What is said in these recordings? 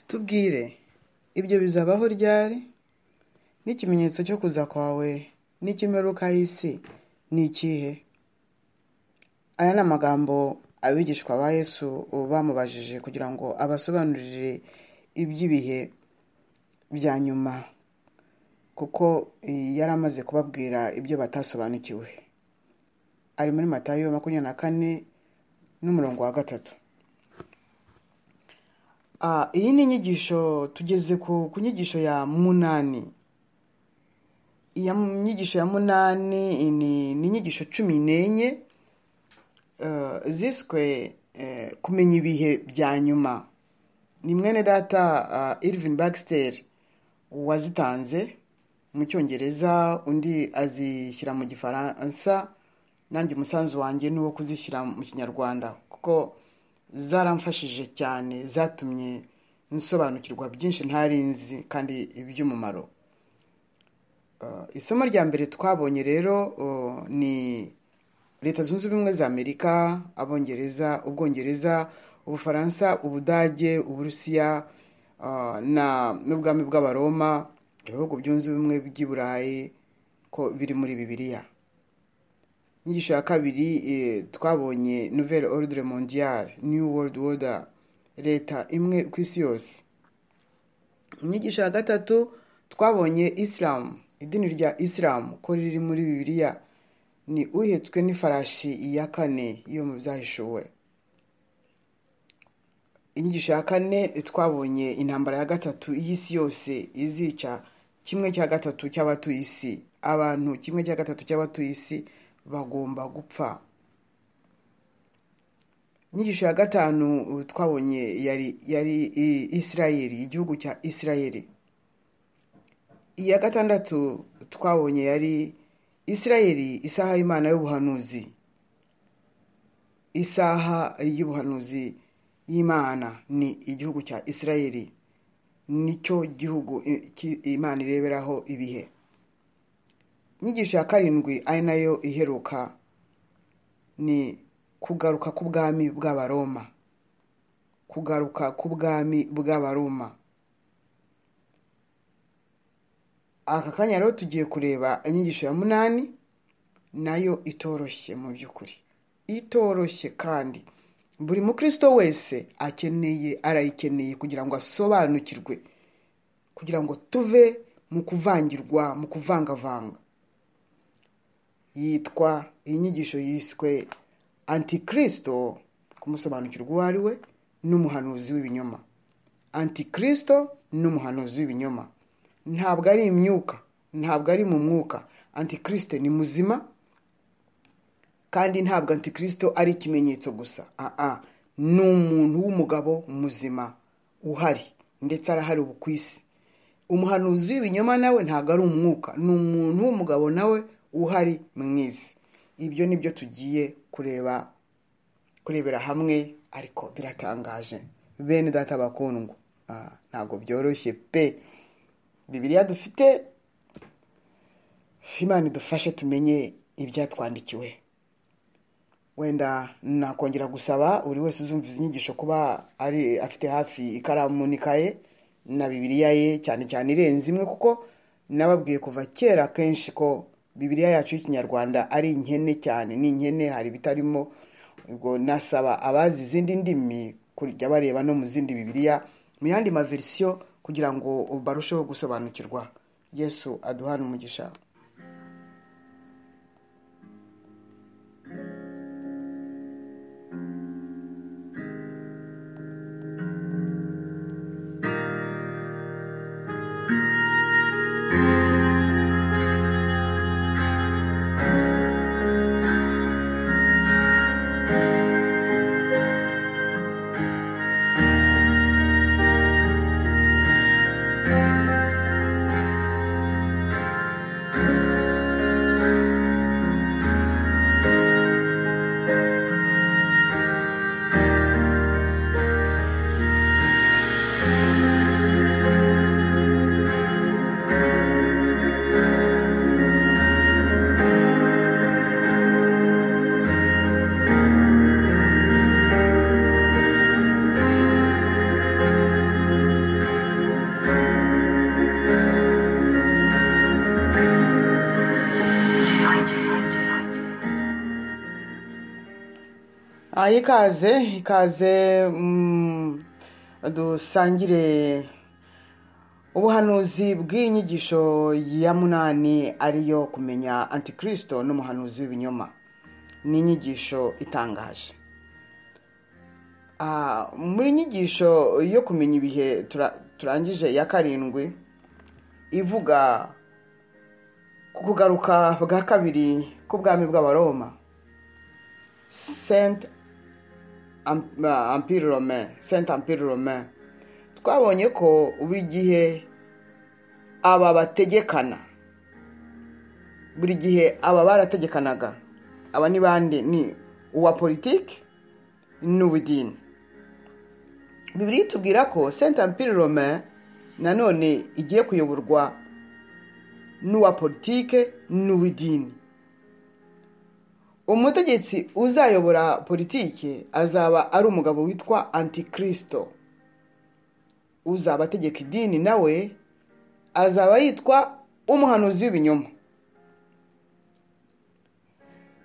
tubwire ibyo bizabaho ryari n'ikimenyetso cyo kuza kwawe n'ikimperuka y'isi ni ikihe aya ni amagambo abigishwa ba yesu bamubajije kugira ngo abasobanurire iby'ibihe bya nyuma kuko yari amaze kubabwira ibyo batasobanukiwe ari muri matayo makumyabiri na kane n'umurongo wa gatatu iyi ni inyigisho tugeze ku nyigisho ya munani iya nyigisho ya munani ni inyigisho cumi n'enye ziswe kumenya ibihe bya nyuma ni mwene data irvin bagisiteri wazitanze mu cyongereza undi azishyira mu gifaransa nanjye umusanzu wanjye ni uwo kuzishyira mu kinyarwanda kuko zaramfashije cyane zatumye nsobanukirwa byinshi ntari nzi kandi iby'umumaro isomo rya mbere twabonye rero ni leta zunze ubumwe za amerika abongereza ubwongereza ubufaransa ubudage uburusiya n'ubwami bw'abaroma ibihugu byunze ubumwe by'i burayi ko biri muri bibiliya inyigisho ya kabiri twabonye nouvelle ordre mondiale new world order leta imwe ku isi yose inyigisho ya gatatu twabonye isilamu idini rya isilamu ko riri muri bibiliya ni uhetswe n'ifarashi iya kane yo mu byahishuwe inyigisho ya kane twabonye intambara ya gatatu y'isi yose izica kimwe cya gatatu cy'abatuye isi abantu kimwe cya gatatu cy'abatuye isi bagomba gupfa inyigisho ya gatanu twabonye yari isirayeri igihugu cya isirayeri iya gatandatu twabonye yari isirayeri isaha y'imana y'ubuhanuzi isaha y'ubuhanuzi y'imana ni igihugu cya isirayeri nicyo gihugu imana ireberaho ibihe inyigisho ya karindwi ari nayo iheruka ni kugaruka k'ubwami bw'abaroma kugaruka k'ubwami bw'abaroma aka kanya rero tugiye kureba inyigisho ya munani nayo itoroshye mu by'ukuri itoroshye kandi buri mukristo wese akeneye arayikeneye kugira ngo asobanukirwe kugira ngo tuve mu kuvangirwa mu kuvangavanga yitwa inyigisho yiswe antikirisito kumusobanukirwa uwo ari we n'umuhanuzi w'ibinyoma antikirisito n'umuhanuzi w'ibinyoma ntabwo ari imyuka ntabwo ari mu mwuka antikirisito ni muzima kandi ntabwo antikirisito ari ikimenyetso gusa aha ni umuntu w'umugabo muzima uhari ndetse arahari ubu ku isi umuhanuzi w'ibinyoma nawe ntabwo ari umwuka ni umuntu w'umugabo nawe uhari mu isi ibyo ni byo tugiye kureba kurebera hamwe ariko biratangaje bene data bakundwa ntabwo byoroshye pe bibiriya dufite imana idufashe tumenye ibyatwandikiwe wenda nakongera gusaba buri wese uzumviza inyigisho kuba ari afite hafi ikaramu n'ikaye na bibiriya ye cyane cyane irenze imwe kuko nababwiye kuva kera kenshi ko bibiriya yacu y'ikinyarwanda ari inkene cyane ni inkene hari ibitarimo ubwo nasaba abazi izindi ndimi kujya bareba no mu zindi bibiriya mu yandi maverisiyo kugira ngo barusheho gusobanukirwa yesu aduhana umugisha Ah, ikaze ikaze mm, dusangire ubuhanuzi bw'inyigisho ya munani ariyo kumenya antikirisito n'umuhanuzi w'ibinyoma ni inyigisho itangaje Ah, muri inyigisho yo kumenya ibihe tura- turangije ya karindwi ivuga ku kugaruka bwa kabiri k'ubwami bw'abaroma senti ampiri rome senti ampiri rome twabonye ko buri gihe aba bategekana buri gihe aba barategekanaga aba ni bande ni uwa politiki n'ubudini bibiri itubwira ko senti ampiri rome nanone igiye kuyoborwa n'uwa politike n'uw'idini umutegetsi uzayobora politike azaba ari umugabo witwa antikirisito uzaba ategeka idini nawe azaba yitwa umuhanuzi w'ibinyoma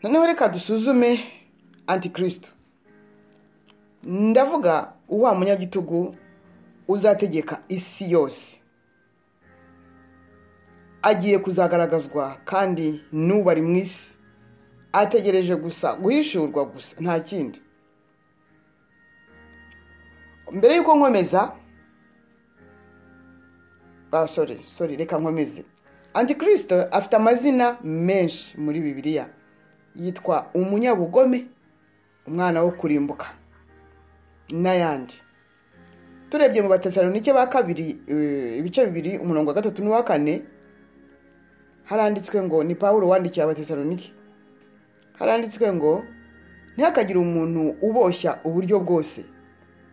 noneho reka dusuzume antikirisito ndavuga wa munyagitugu uzategeka isi yose agiye kuzagaragazwa kandi n'ubu ari mu isi ategereje gusa guhishurwa gusa nta kindi mbere y'uko nkomeza ah, sorry sorry reka nkomeze antikirisito afite amazina menshi muri bibiliya yitwa umunyabugome umwana wo kurimbuka n'ayandi turebye mu batesalonike ba kabiri eh, ibice bibiri umurongo wa gatatu n'uwa kane haranditswe ngo ni pawulo wandikiye abatesalonike haranditswe ngo ntihakagire umuntu uboshya uburyo bwose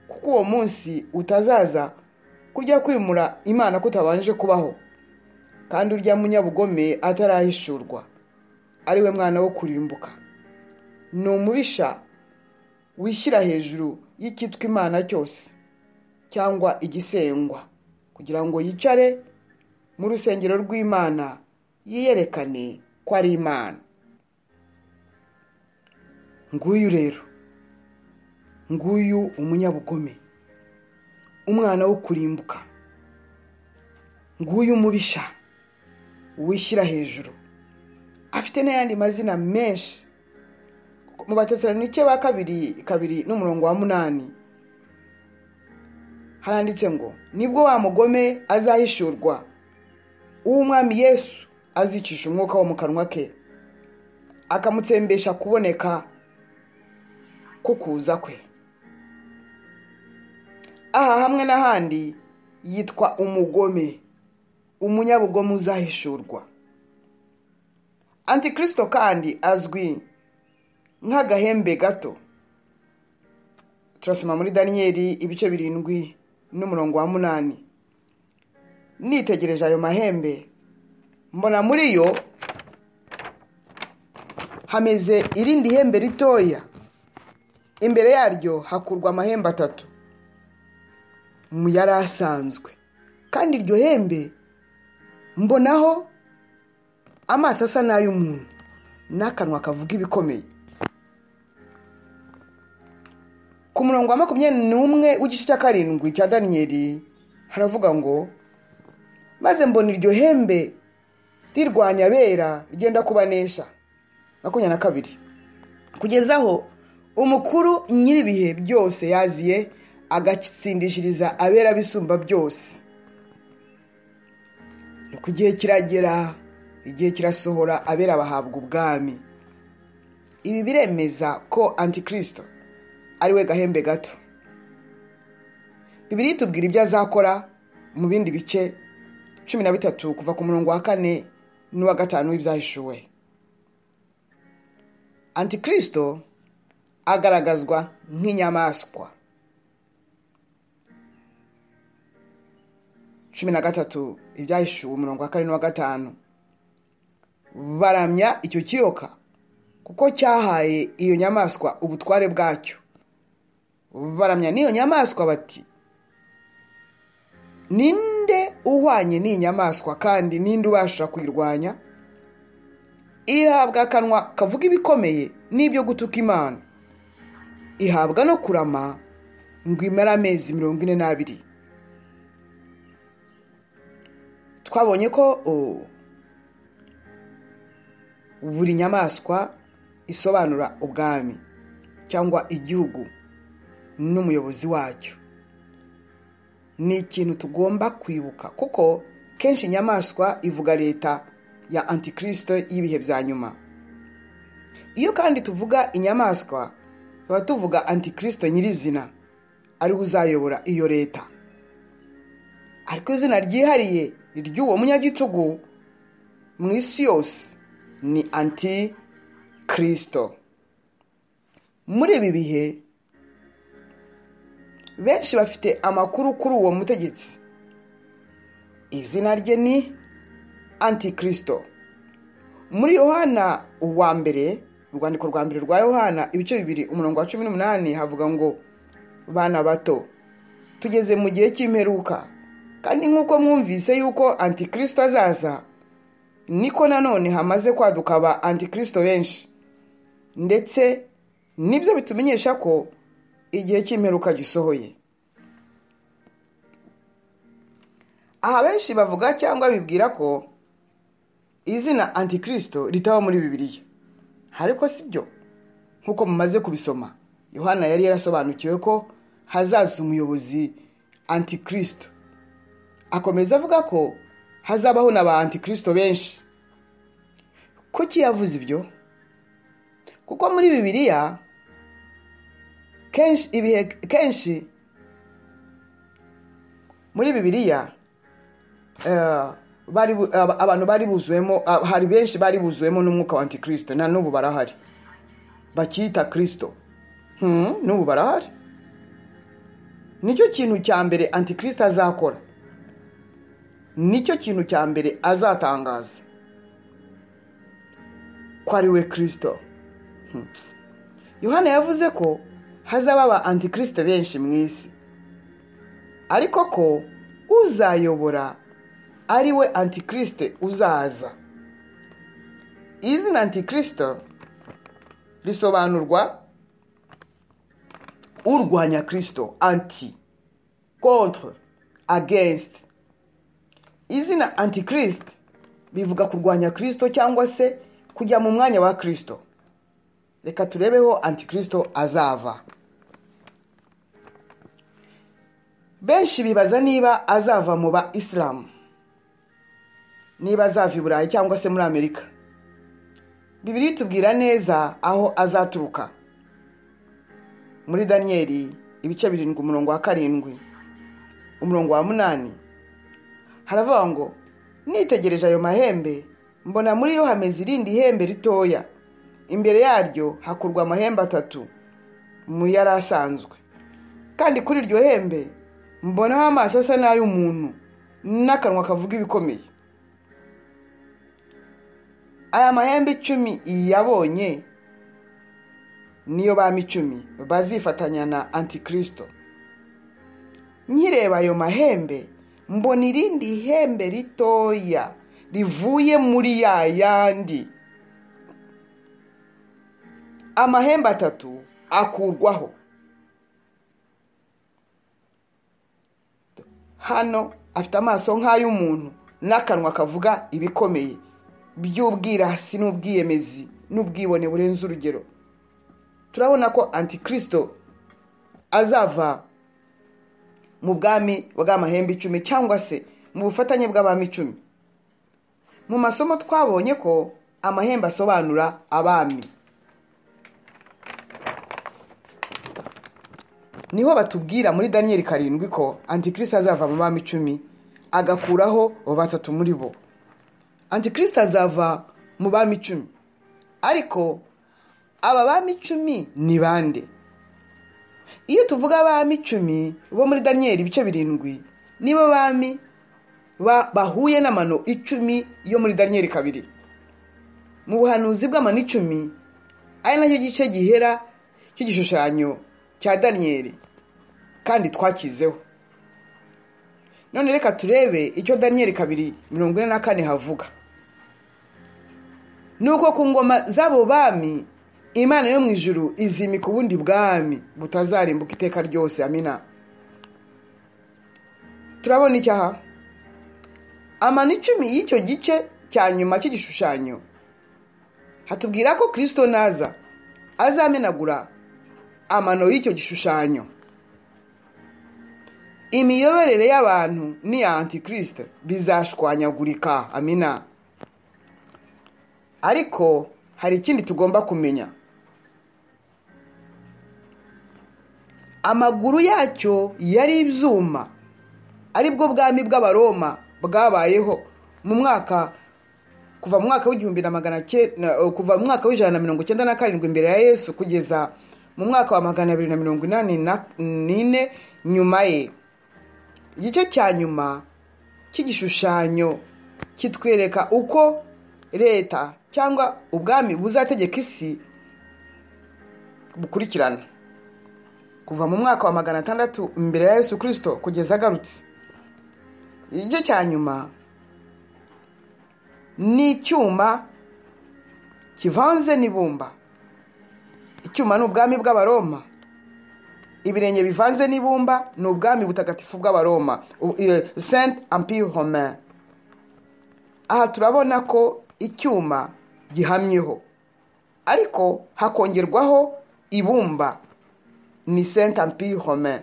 kuko uwo munsi utazaza kurya kwimura imana kutabanje kubaho kandi urya munyabugome atarahishurwa ari we mwana wo kurimbuka ni umubisha wishyira hejuru y'icyitwa imana cyose cyangwa igisengwa kugira ngo yicare mu rusengero rw'imana yiyerekane ko ari imana nguyu rero nguyu umunyabugome umwana wo kurimbuka nguyu umubisha wishyira hejuru afite n'ayandi mazina menshi mu batesalonike ba kabiri kabiri n'umurongo wa munani haranditse ngo nibwo wa mugome azahishurwa uw'umwami yesu azicisha umwuka wo mu kanwa ke akamutsembesha kuboneka ko kuza kwe aha hamwe n'ahandi yitwa umugome umunyabugome uzahishurwa antikirisito kandi azwi nk'agahembe gato turasoma muri daniyeli ibice birindwi n'umurongo wa munani nitegereje ayo mahembe mbona muri yo hameze irindi hembe ritoya imbere yaryo hakurwa amahembe atatu mu yari asanzwe kandi iryo hembe mbonaho amaso asa n'ay'umuntu n'akanwa kavuga ibikomeye ku murongo wa makumyabiri n'umwe w'igice cya karindwi cya daniyeli haravuga ngo maze mbona iryo hembe rirwanya abera rigenda kubanesha makumyabiri na kabiri kugeza aho umukuru nyir'ibihe byose yaziye agatsindishiriza abera bisumba byose ni uko igihe kiragera igihe kirasohora abera bahabwa ubwami ibi biremeza ko antikirisito ariwe gahembe gato bibiri tubwira ibyo azakora mu bindi bice cumi na bitatu kuva ku murongo wa kane n'uwa gatanu w'ibyahishuwe antikirisito agaragazwa nk'inyamaswa cumi na gatatu ibyahishuwe umurongo wa kane n'uwa gatanu baramya icyo kiyoka kuko cyahaye iyo nyamaswa ubutware bwacyo baramya n'iyo nyamaswa bati ninde uhwanye n'iyi nyamaswa kandi ninde ubasha kuyirwanya ihabwa akanwa kavuga ibikomeye n'ibyo gutuka imana ihabwa no kurama ngo imare amezi mirongo ine n'abiri twabonye ko o- buri nyamaswa isobanura ubwami cyangwa igihugu n'umuyobozi wacyo ni ikintu tugomba kwibuka kuko kenshi inyamaswa ivuga leta ya antikirisito y'ibihe bya nyuma iyo kandi tuvuga inyamaswa tuba tuvuga antikirisito nyirizina ariwe uzayobora iyo leta ariko izina ryihariye ry'uwo munyagitugu mu isi yose ni anti kirisito muri ibi bihe benshi bafite amakuru kuri uwo mutegetsi izina rye ni anti kirisito muri yohana uwa mbere urwandiko rwa mbere rwa yohana ibice bibiri umurongo wa cumi n'umunani havuga ngo bana bato tugeze mu gihe cy'imperuka kandi nk'uko mwumvise yuko anti kirisito azaza niko nanone hamaze kwaduka ba antikirisito benshi ndetse nibyo bitumenyesha ko igihe cy'imperuka gisohoye aha benshi bavuga cyangwa bibwira ko izina antikirisito ritaba muri bibiliya ariko si byo nk'uko mumaze kubisoma yohana yari yarasobanukiwe ko hazaza umuyobozi antikirisito akomeza avuga ko hazabaho na ba antikirisito benshi kuki yavuze ibyo kuko muri bibiliya kenshi ibihe kenshi muri bibiliya eh, bari bu- aba- abantu bari buzuwemo ah, hari benshi bari buzuwemo n'umwuka wa antikirisito na n'ubu barahari bakiyita kirisito Hmm, n'ubu barahari nicyo kintu cya mbere antikirisito azakora nicyo kintu cya mbere azatangaza ko ari we kirisito Hmm. yohana yavuze ko hazaba aba antikirisito benshi mu isi ariko ko uzayobora ari we antikirisito uzaza izina antikirisito risobanurwa urwanya kirisito anti contre against izina antikirisite bivuga kurwanya kirisito cyangwa se kujya mu mwanya wa kirisito reka turebeho antikirisito azava benshi bibaza niba azava mu ba isilamu niba azava i burayi cyangwa se muri amerika bibiri tubwira neza aho azaturuka muri daniyeli ibice birindwi umurongo wa karindwi umurongo wa munani haravuga ngo nitegereje ayo mahembe mbona muri yo hameze irindi hembe ritoya imbere yaryo hakurwa amahembe atatu mu yari asanzwe kandi kuri iryo hembe mbonaho amaso asa n'ay'umuntu n'akanwa kavuga ibikomeye aya mahembe icumi yabonye niyo bami icumi bazifatanya na antikirisito nkireba ayo mahembe mbona irindi hembe ritoya rivuye muri ya yandi amahembe atatu akurwaho hano afite amaso nk'ay'umuntu n'akanwa kavuga ibikomeye by'ubwirasi n'ubwiyemezi n'ubwibone burenze urugero turabona ko antikirisito azava mu bwami bw'amahembe icumi cyangwa se mu bufatanye bw'abami icumi mu masomo twabonye ko amahembe asobanura abami niho batubwira muri daniyeli karindwi ko antikirisito azava mu bami icumi agakuraho batatu muri bo antikirisito azava mu bami icumi ariko aba bami icumi ni bande iyo tuvuga abami icumi bo muri daniyeli ibice birindwi nibo bami ba- bahuye n'amano icumi yo muri daniyeli kabiri mu buhanuzi bw'amano icumi ari nacyo gice gihera cy'igishushanyo cya daniyeli kandi twakizeho none reka turebe icyo daniyeli kabiri mirongo ine na kane havuga ni uko ku ngoma z'abo bami imana yo mu ijuru izimika ubundi bwami butazarimbuka iteka ryose amina turabona icyaha amano icumi y'icyo gice cya nyuma cy'igishushanyo hatubwira ko kirisito naza azamenagura amano y'icyo gishushanyo imiyoborere y'abantu ni iya antikirisite bizashwanyagurika amina ariko hari ikindi tugomba kumenya amaguru yacyo yari ibyuma aribwo bwami bw'abaroma bwabayeho mu mwaka kuva mu mwaka w'igihumbi na magana cyenda kuva mu mwaka w'ijana na mirongo icyenda na karindwi imbere ya yesu kugeza mu mwaka wa magana abiri na mirongo inani n'ine nyuma ye igice cya nyuma cy'igishushanyo kitwereka uko leta cyangwa ubwami buzategeka isi bukurikirana kuva mu mwaka wa magana atandatu imbere ya yesu kirisito kugeza agarutse igice cya nyuma ni icyuma kivanze n'ibumba icyuma ni ubwami bw'abaroma ibirenge bivanze n'ibumba ni ubwami butagatifu bw'abaroma senti ampi home aha turabona ko icyuma gihamyeho ariko hakongerwaho ibumba ni senti ampi home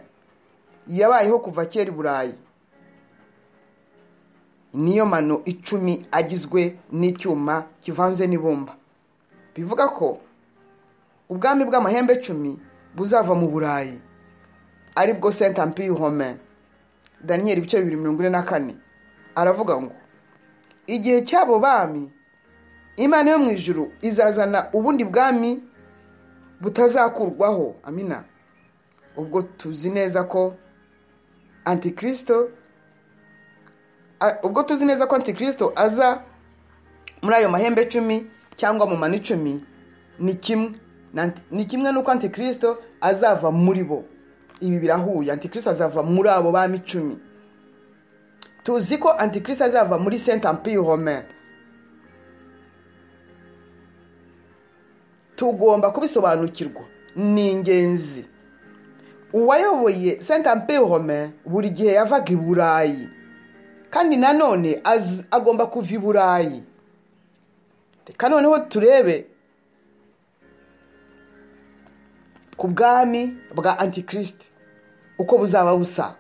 yabayeho kuva kera i burayi niyo mano icumi agizwe n'icyuma kivanze n'ibumba bivuga ko ubwami bw'amahembe icumi buzava mu burayi aribwo senta ampi home daniyeli ibice bibiri mirongo ine na kane aravuga ngo igihe cy'abo bami imana yo mu ijuru izazana ubundi bwami butazakurwaho amina ubwo tuzi neza ko antikirisito ubwo tuzi neza ko antikirisito aza muri ayo mahembe icumi cyangwa mu mani icumi ni kimwe ni kimwe n'uko antikirisito azava muri bo ibi birahuye antikirisito azava muri abo bami icumi tuzi ko antikirisito azava muri senta ampiyihome tugomba kubisobanukirwa ni ingenzi uwayoboye senta ampiyihome buri gihe yavaga i burayi kandi nanone agomba kuva i burayi reka noneho turebe ku bwami bwa antikirisite uko buzaba busa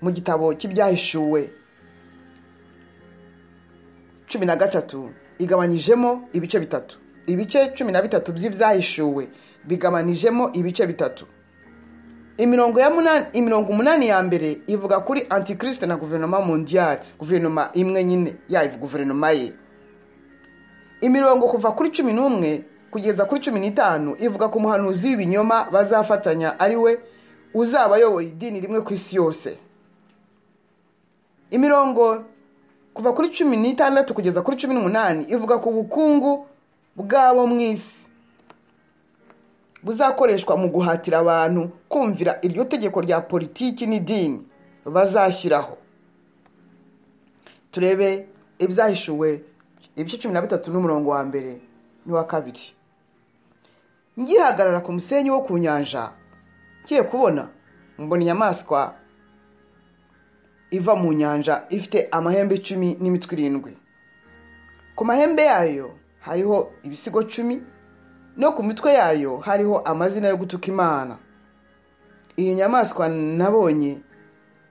mu gitabo cy'ibyahishuwe cumi na gatatu igabanyijemo ibice bitatu ibice cumi na bitatu by'ibyahishuwe bigabanijemo ibice bitatu imirongo ya munani imirongo umunani ya mbere ivuga kuri antikirisite na guverinoma mondiyari guverinoma imwe nyine yayo guverinoma ye imirongo kuva kuri cumi n'umwe kugeza kuri cumi n'itanu ivuga ku muhanuzi w'ibinyoma bazafatanya ari we uzaba ayoboye idini rimwe ku isi yose imirongo kuva kuri cumi n'itandatu kugeza kuri cumi n'umunani ivuga ku bukungu bwabo mu isi buzakoreshwa mu guhatira abantu kumvira iryo tegeko rya politiki n'idini bazashyiraho turebe ibyahishuwe ibice cumi na bitatu n'umurongo wa mbere n'uwa kabiri ngihagarara ku musenyi wo ku nyanja ngiye kubona mbona inyamaswa iva mu nyanja ifite amahembe icumi n'imitwe irindwi ku mahembe yayo hariho ibisigo cumi no ku mitwe yayo hariho amazina yo gutuka imana iyi nyamaswa nabonye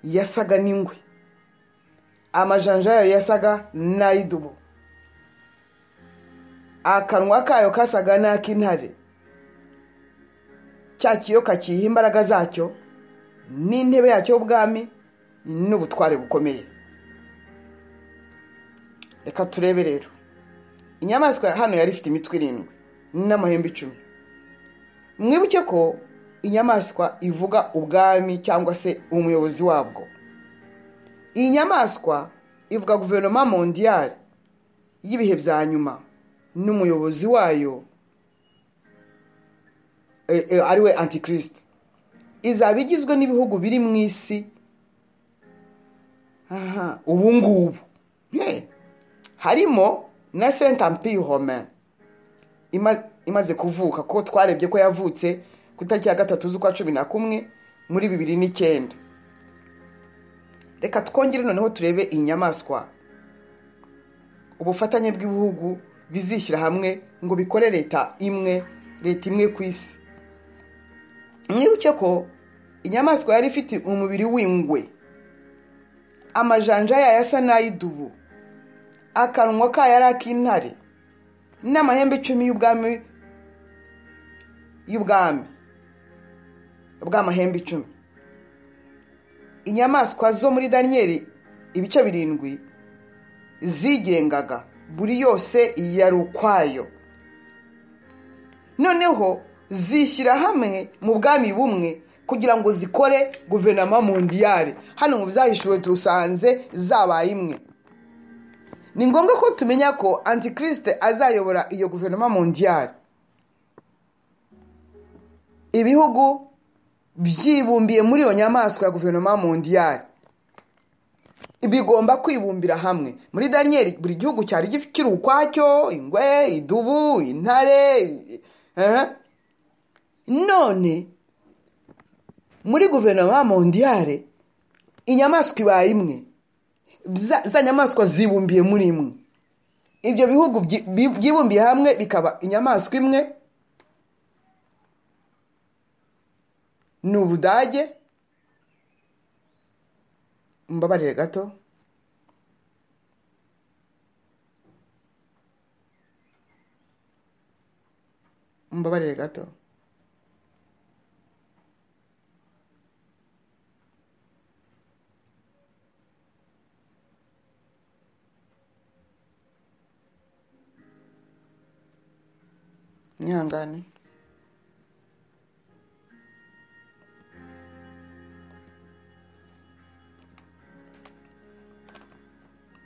yasaga n'ingwe amajanja yayo yasaga n'ay'idubu akanwa kayo kasaga n'ak'intare cya kiyoka kiyiha imbaraga zacyo n'intebe yacyo y'ubwami n'ubutware bukomeye reka turebe rero inyamaswa hano yari ifite imitwe irindwi n'amahembe icumi mwibuke ko inyamaswa ivuga ubwami cyangwa se umuyobozi wabwo iyi nyamaswa ivuga guverinoma mondiyari y'ibihe bya nyuma n'umuyobozi wayo ariwe antikirisite izaba igizwe n'ibihugu biri mu isi ubu ngubu harimo na senta ampiyihome ima- imaze kuvuka kuko twarebye ko yavutse ku itariki ya gatatu z'ukwa cumi na kumwe muri bibiri n'icyenda reka twongere noneho turebe iyi nyamaswa ubufatanye bw'ibihugu bizishyira hamwe ngo bikore leta imwe leta imwe ku isi mwibuke ko inyamaswa yari ifite umubiri w'ingwe amajanja yayo asa n'ay'idubu akanwa kayo ari ak'intare n'amahembe icumi y'ubwami y'ubwami bw'amahembe icumi inyamaswa zo muri daniyeli ibice birindwi zigengaga buri yose yari ukwayo noneho zishyira hamwe mu bwami bumwe kugira ngo zikore guverinoma mondiyale hano mu byahishuwe turusanze zabaye imwe ni ngombwa ko tumenya ko antikirisite azayobora iyo guverinoma mondiyale ibihugu byibumbiye muri iyo nyamaswa ya guverinoma mondiyale bigomba kwibumbira hamwe muri daniyeli buri gihugu cyari kiri ukwacyo ingwe idubu intare eh. none muri guverinoma mondiyale inyamaswa ibaye imwe Za- za nyamaswa zibumbiye muri imwe ibyo bihugu byi- bi- byibumbiye hamwe bikaba inyamaswa imwe ni ubudage mbabarire gato mbabarire gato mwihangane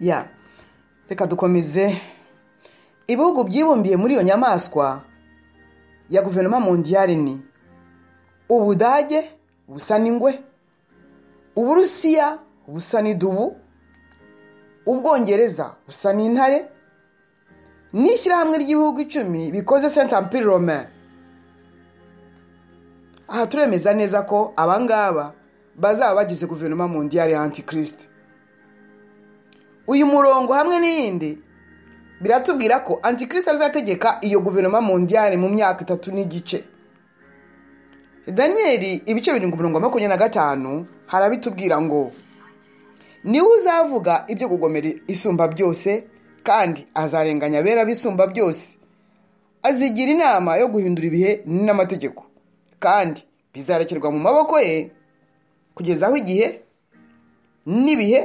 ya reka dukomeze ibihugu byibumbiye muri iyo nyamaswa ya guverinoma mondiyari ni ubudage busa n'ingwe uburusiya busa n'idubu ubwongereza busa n'intare n'ishyirahamwe ry'ibihugu icumi bikoze senti ampiri rome aha turemeza neza ko abangaba bazaba bagize guverinoma mondiyari ya antikirisite uyu murongo hamwe n'iyindi biratubwira ko antikirisite azategeka iyo guverinoma mondiyari mu myaka itatu n'igice daniyeli ibice birindwi mirongo makumyabiri na gatanu harabitubwira ngo niwe uzavuga ibyo kugomera isumba byose kandi azarenganya abera bisumba byose azigira inama yo guhindura ibihe n'amategeko kandi bizarekerwa mu maboko ye kugeza aho igihe n'ibihe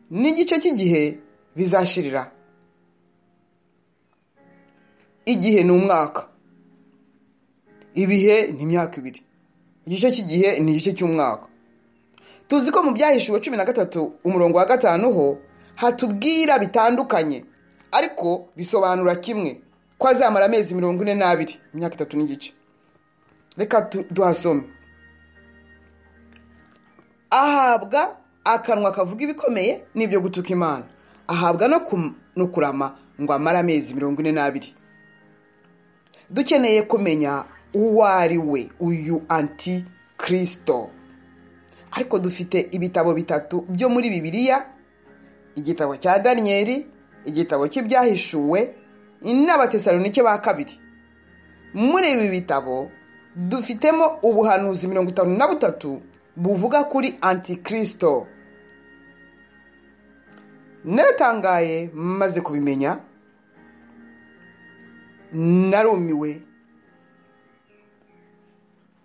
n'igice cy'igihe bizashirira igihe ni umwaka ibihe ni imyaka ibiri igice cy'igihe ni igice cy'umwaka tuzi ko mu byahishuwe cumi na gatatu umurongo wa gatanu ho hatubwira bitandukanye ariko bisobanura kimwe ko azamara amezi mirongo ine n'abiri imyaka itatu n'igice reka tu- duhasome ahabwa akanwa kavuga ibikomeye n'ibyo gutuka imana ahabwa no kum- no kurama ngo amare amezi mirongo ine n'abiri dukeneye kumenya uwo ari we uyu anti kirisito ariko dufite ibitabo bitatu byo muri bibiliya igitabo cya daniyeli igitabo cy'ibyahishuwe n'abatesalonike ba kabiri muri ibi bitabo dufitemo ubuhanuzi mirongo itanu na butatu buvuga kuri antikirisito naratangaye maze kubimenya narumiwe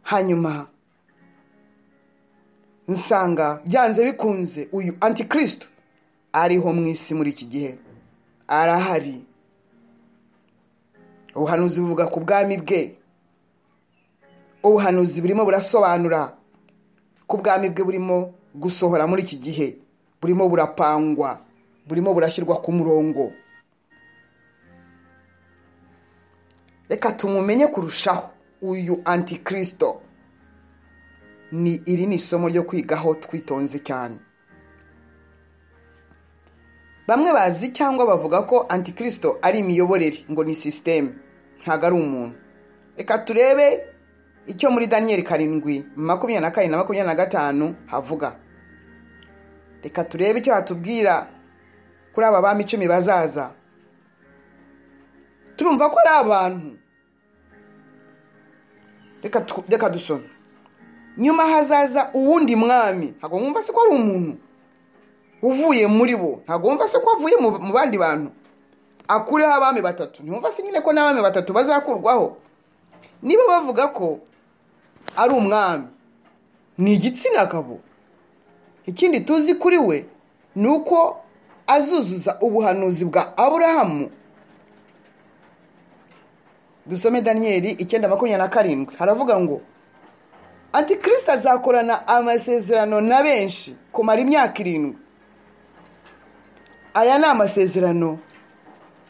hanyuma nsanga byanze bikunze uyu antikirisito ariho mu isi muri iki gihe arahari ubuhanuzi buvuga ku bwami bwe ubuhanuzi burimo burasobanura ko ubwami bwe burimo gusohora muri iki gihe burimo burapangwa burimo burashyirwa ku murongo reka tumumenye kurushaho uyu antikirisito ni iri ni isomo ryo kwigaho twitonze cyane bamwe bazi cyangwa bavuga ko antikirisito ari imiyoborere ngo ni sisiteme ntabwo ari umuntu reka turebe icyo muri daniyeli karindwi makumyabiri na kane na makumyabiri na gatanu havuga reka turebe icyo hatubwira kuri aba bami icumi bazaza turumva ko ari abantu reka dusome nyuma hazaza uwundi mwami ntabwo wumva se ko ari umuntu uvuye muri bo ntabwo wumva se ko avuye mu bandi bantu akureho abami batatu ntibumva se nyine ko n'abami batatu bazakurwaho niba bavuga ko ari umwami ni igitsina gabo ikindi tuzi kuri we ni uko azuzuza ubuhanuzi bwa aburahamu dusome daniyeli icyenda makumyabiri na karindwi haravuga ngo antikirisita azakorana amasezerano na benshi kumara imyaka irindwi aya ni amasezerano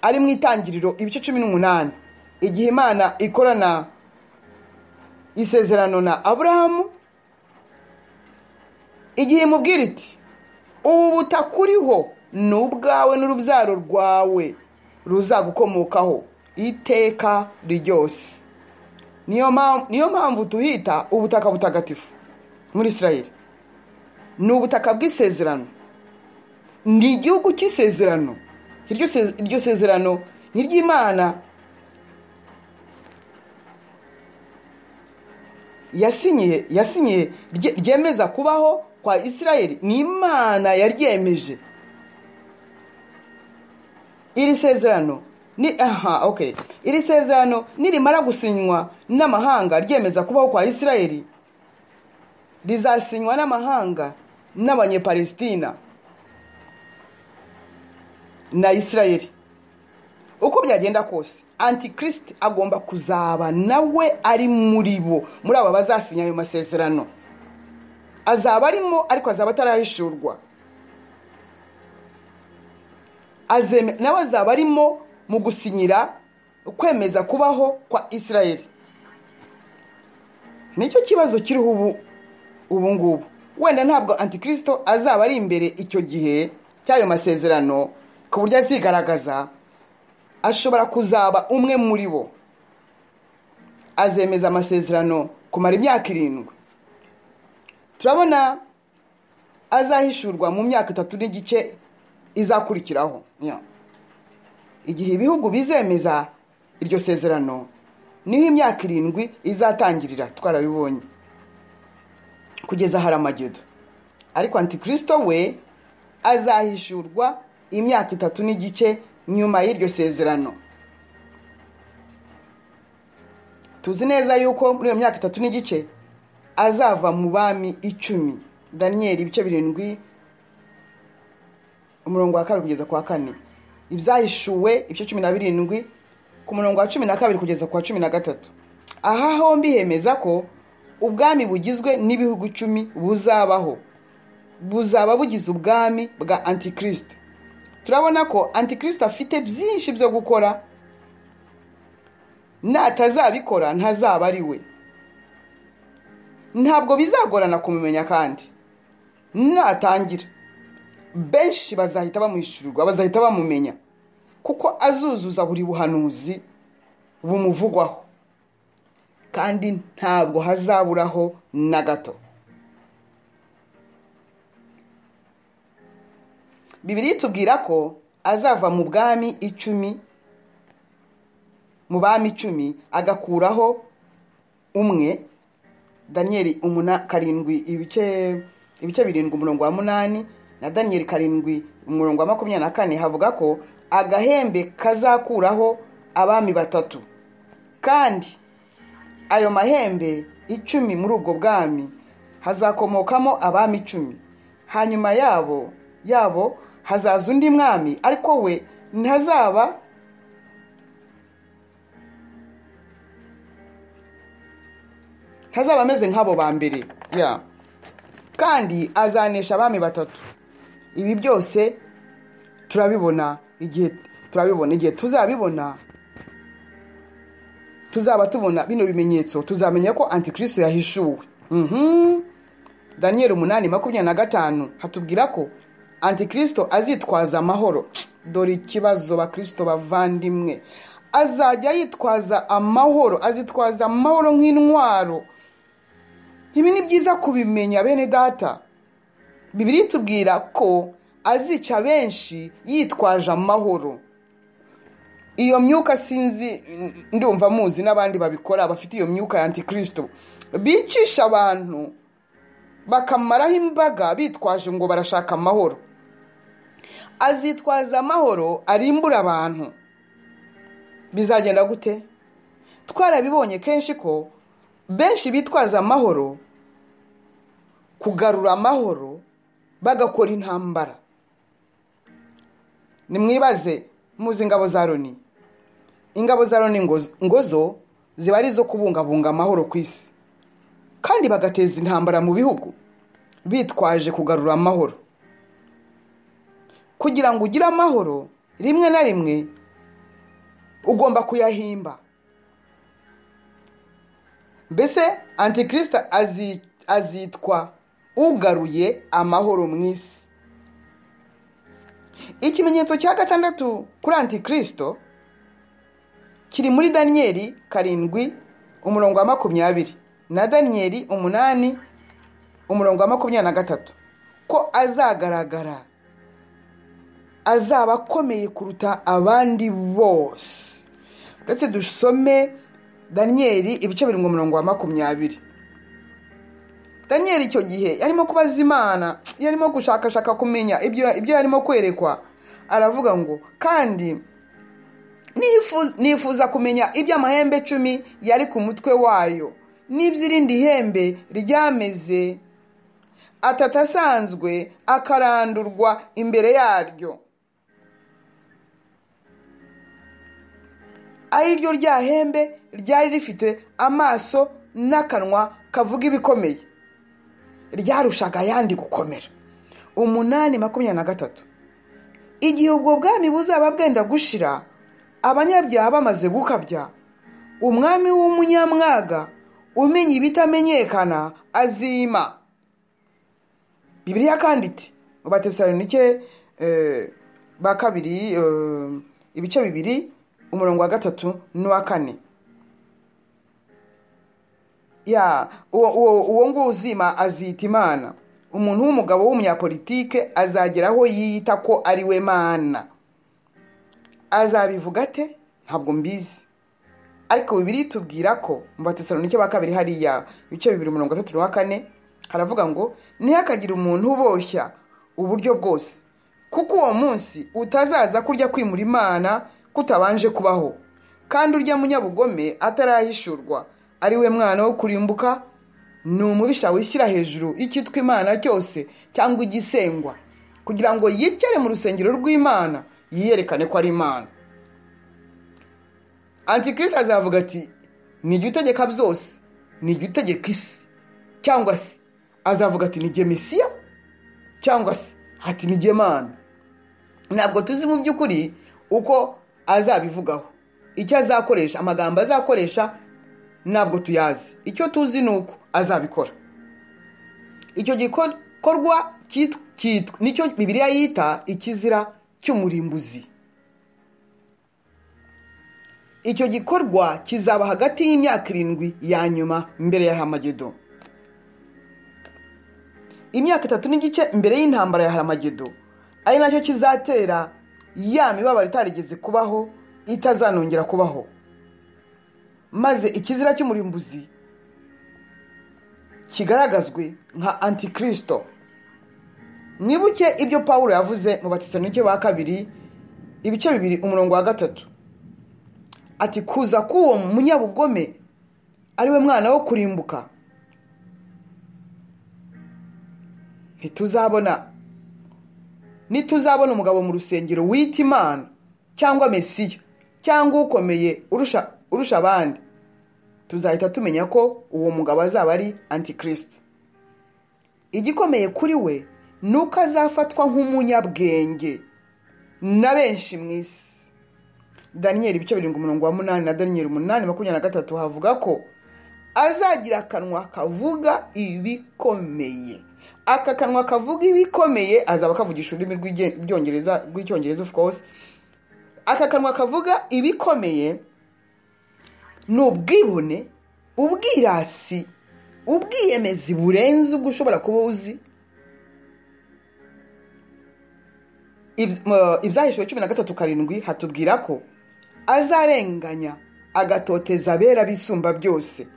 ari mu itangiriro ibice cumi n'umunani igihe imana ikorana isezerano na aburahamu igihe imubwira iti ubu butaka uriho ni ubwawe n'urubyaro rwawe ruzagukomokaho iteka ryose niyo mpamvu tuhita ubutaka butagatifu muri israel ni ubutaka bw'isezerano ni igihugu cy'isezerano iryo sezerano ni iry'imana yasinyiye yasinyiye ryemeza kubaho kwa israel ni imana yaryemeje iri sezerano ni aha ok iri sezerano nirimara gusinywa n'amahanga ryemeza kubaho kwa israel rizasinywa n'amahanga n'abanyepalesitina na israel uko byagenda kose antikirisiti agomba kuzaba nawe ari muri bo muri aba bazasinya ayo masezerano azaba arimo ariko azaba atarahishurwa nawe azaba arimo mu gusinyira kwemeza kubaho kwa israel nicyo kibazo kiriho ubu ubu ngubu wenda ntabwo antikirisito azaba ari imbere icyo gihe cy'ayo masezerano ku buryo azigaragaza ashobora kuzaba umwe muri bo azemeza amasezerano kumara imyaka irindwi turabona azahishurwa mu myaka itatu n'igice izakurikiraho igihe ibihugu bizemeza iryo sezerano niho imyaka irindwi izatangirira twarabibonye kugeza haramagedo ariko antikirisito we azahishurwa imyaka itatu n'igice nyuma y'iryo sezerano tuzi neza yuko muri iyo myaka itatu n'igice azava mu bami icumi daniyeli ibice birindwi umurongo wa kabiri kugeza ku wa kane ibyahishuwe ibice cumi na birindwi ku murongo wa cumi na kabiri kugeza ku wa cumi na gatatu aha hombi hemeza ko ubwami bugizwe n'ibihugu icumi buzabaho buzaba bugize ubwami bwa antikirisite turabona ko antikirisite afite byinshi byo gukora natazabikora ntazaba ari we ntabwo bizagorana kumumenya kandi natangira benshi bazahita bamwishyurirwa bazahita bamumenya kuko azuzuza buri buhanuzi bumuvugwaho kandi ntabwo hazaburaho na gato bibiri tubwira ko azava mu bwami icumi mu bami icumi agakuraho umwe daniyeli karindwi ibice birindwi umurongo wa munani na daniyeli karindwi umurongo wa makumyabiri na kane havuga ko agahembe kazakuraho abami batatu kandi ayo mahembe icumi muri ubwo bwami hazakomokamo abami icumi hanyuma yabo yabo hazaza undi mwami ariko we ntazaba ntazaba ameze nk'abo ba mbere kandi azanesha abami batatu ibi byose turabibona igihe turabibona igihe tuzabibona tuzaba tubona bino bimenyetso tuzamenya ko antikirisito yahishuwe daniyeli umunani makumyabiri na gatanu hatubwira ko antikirisito azitwaza amahoro dore ikibazo bakirisito bavandimwe azajya yitwaza amahoro azitwaza amahoro nk'intwaro ibi ni byiza kubimenya bene data bibiri tubwira ko azica benshi yitwaje amahoro iyo myuka sinzi ndumva muzi n'abandi babikora bafite iyo myuka ya antikirisito bicisha abantu bakamaraho imbaga bitwaje ngo barashaka amahoro azitwaza amahoro arimbura abantu bizagenda gute twarabibonye kenshi ko benshi bitwaza amahoro kugarura amahoro bagakora intambara nimwibaze muzi ingabo za loni ingabo za loni ngo zo ziba ari izo kubungabunga amahoro ku isi kandi bagateza intambara mu bihugu bitwaje kugarura amahoro kugira ngo ugire amahoro rimwe na rimwe ugomba kuyahimba mbese antikirisita azitwa ugaruye amahoro mu isi ikimenyetso cya gatandatu kuri antikirisito kiri muri daniyeli karindwi umurongo wa makumyabiri na daniyeli umunani umurongo wa makumyabiri na gatatu ko azagaragara azaba akomeye kuruta abandi bose uretse dusome daniyeli ibice biri mu murongo wa makumyabiri daniyeli icyo gihe yarimo kubaza imana yarimo gushakashaka kumenya ibyo yarimo kwerekwa aravuga ngo kandi nifuza kumenya iby'amahembe cumi yari ku mutwe wayo n'iby'irindi hembe ryameze atatu asanzwe akarandurwa imbere yaryo ari ryo rya hembe ryari rifite amaso n'akanwa kavuga ibikomeye ryarushaga ayandi gukomera umunani makumyabiri na gatatu igihe ubwo bwami buzaba bwenda gushira abanyabyaha bamaze gukabya umwami w'umunyamwaga umenya ibitamenyekana azima bibiriya kandi iti mu batesalonike ba kabiri ibice bibiri umurongo wa gatatu n'uwa kane ya uwo nguwo uzima azita imana umuntu w'umugabo w'umunyapolitike azagera aho yiyita ko ari we mana azabivuga ate ntabwo mbizi ariko bibiri tubwira ko mu batesalonike ba kabiri hariya ibice bibiri mirongo itatu n'uwa kane haravuga ngo ntihakagire umuntu uboshya uburyo bwose kuko uwo munsi utazaza kurya kwimura imana kutabanje kubaho kandi urya munyabugome atarahishurwa ari we mwana wo kurimbuka ni umubisha wishyira hejuru y'icyitwa imana cyose cyangwa igisengwa kugira ngo yicare mu rusengero rw'imana yiyerekane ko ari imana antikirisita azavuga ati nijya utegeka byose nijya utegeka isi cyangwa se azavuga ati nijye mesiya cyangwa se ati nijye mana ntabwo tuzi mu by'ukuri uko azabivugaho icyo azakoresha amagambo azakoresha ntabwo tuyazi icyo tuzi ni uko azabikora icyo gikorwa cyitwa nicyo bibiriya yita ikizira cy'umurimbuzi icyo gikorwa kizaba hagati y'imyaka irindwi ya nyuma mbere ya hamagedo imyaka itatu n'igice mbere y'intambara ya hamagedo ari nacyo kizatera ya mibabaro itarigeze kubaho itazanongera kubaho maze ikizira cy'umurimbuzi kigaragazwe nka antikirisito mwibuke ibyo paul yavuze mu batesanike ba kabiri ibice bibiri umurongo wa gatatu ati kuza k'uwo munyabugome ariwe mwana wo kurimbuka ntituzabona nituzabona umugabo mu rusengero wita imana cyangwa mesiya cyangwa ukomeye urusha abandi tuzahita tumenya ko uwo mugabo azaba ari antikirisite igikomeye kuri we ni uko azafatwa nk'umunyabwenge na benshi mu isi daniyeli ibice birindwi umurongo wa munani na daniyeli umunani makumyabiri na gatatu havuga ko azagira akanwa kavuga ibikomeye aka kanwa kavuga ibikomeye azaba kavugisha ururimi rw'icyongereza of course aka kanwa kavuga ibikomeye ni ubwibone ubwirasi ubwiyemezi burenze ubwo ushobora kuba uzi ibyahishuwe cumi na gatatu karindwi hatubwira ko azarenganya agatoteza abera bisumba byose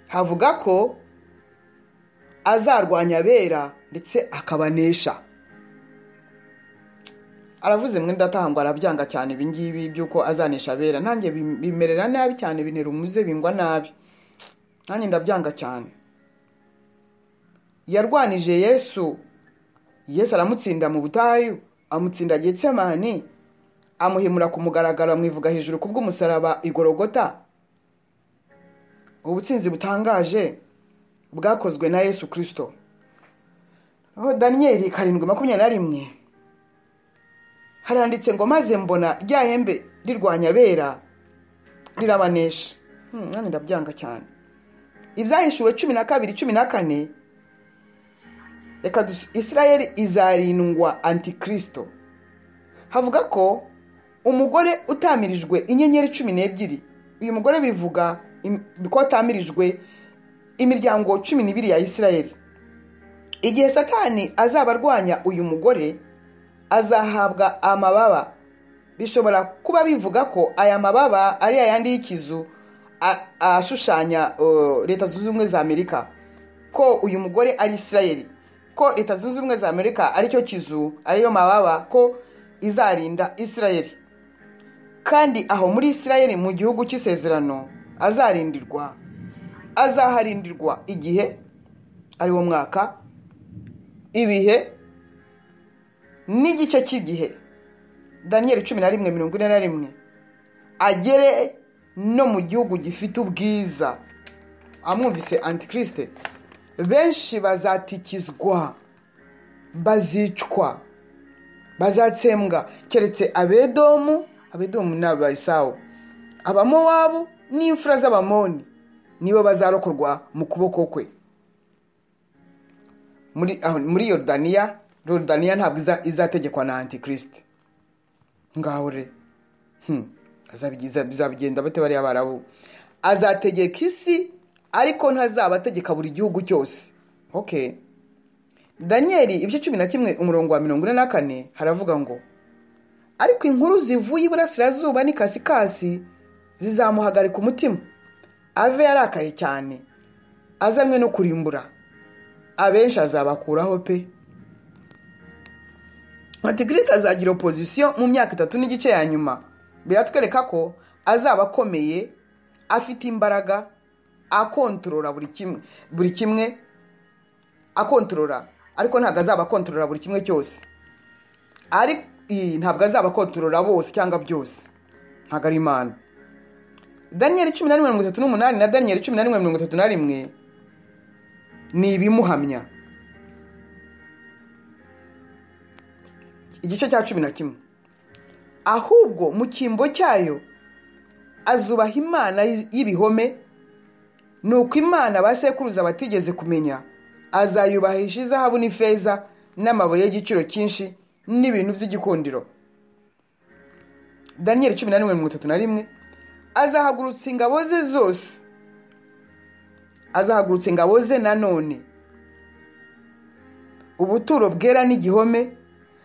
havuga ko azarwanya abera ndetse akabanesha aravuze mwenda atahangwa arabyanga cyane ibingibi by'uko azanesha abera nanjye bimerera nabi cyane binera umuze bingwa nabi nanjye ndabyanga cyane yarwanije yesu yesu aramutsinda mu butayu amutsinda getsemani amuhimura ku mugaragaro amwivuga hejuru ku bw'umusaraba igorogota ubutsinzi butangaje bwakozwe na yesu kirisito daniyeli karindwi makumyabiri na rimwe haranditse ngo maze mbona rya hembe rirwanya abera rirabanesha nanjye ndabyanga cyane ibyahishuwe cumi na kabiri cumi na kane reka israel izarindwa antikirisito havuga ko umugore utamirijwe inyenyeri cumi n'ebyiri uyu mugore bivuga ko atamirijwe imiryango cumi n'ibiri ya israel igihe satani azaba arwanya uyu mugore azahabwa amababa bishobora kuba bivuga ko aya mababa ari ayandi y'ikizu ashushanya leta zunze ubumwe za amerika ko uyu mugore ari israel ko leta zunze ubumwe za amerika aricyo kizu ariyo mababa ko izarinda israel kandi aho muri israel mu gihugu cy'isezerano azarindirwa azaharindirwa igihe ari wo mwaka ibihe n'igice cy'igihe daniyeli cumi na rimwe mirongo ine na rimwe agere no mu gihugu gifite ubwiza amwumvise antikirisite benshi bazatikizwa bazicwa bazatsembwa keretse abedomu abedomu ni abayisawu abamowabu n'imfura z'abamoni nibo bazarokorwa mu kuboko kwe muri yorodaniya yorodaniya ntabwo izategekwa na antikirisite ngaho re bizabigenda bate bariya barabu azategeka isi ariko ntazaba ategeka buri gihugu cyose ok daniyeli ibice cumi na kimwe umurongo wa mirongo ine na kane haravuga ngo ariko inkuru zivuye iburasirazuba n'ikasikasi zizamuhagarika umutima ave yarakaye cyane azanywe no kurimbura abenshi azabakuraho pe antikirisite azagira opozisiyo mu myaka itatu n'igice ya nyuma biratwereka ko azaba akomeye afite imbaraga akontorora buri kimwe buri kimwe akontorora ariko ntabwo azaba akontorora buri kimwe cyose ntabwo azaba akontorora bose cyangwa byose ntabwo ari imana daniyeli cumi na rimwe mirongo itatu n'umunani na daniyeli cumi na rimwe mirongo itatu na rimwe ni ibimuhamya igice cya cumi na kimwe ahubwo mu cyimbo cyayo azubaha imana y'ibihome ni uko imana ba sekuruza batigeze kumenya azayubahisha izahabu n'ifeza n'amabuye y'igiciro cyinshi n'ibintu by'igikundiro daniyeli cumi na rimwe mirongo itatu na rimwe azahagurutsa ingabo ze zose azahagurutsa ingabo ze nanone ubuturo bwera n'igihome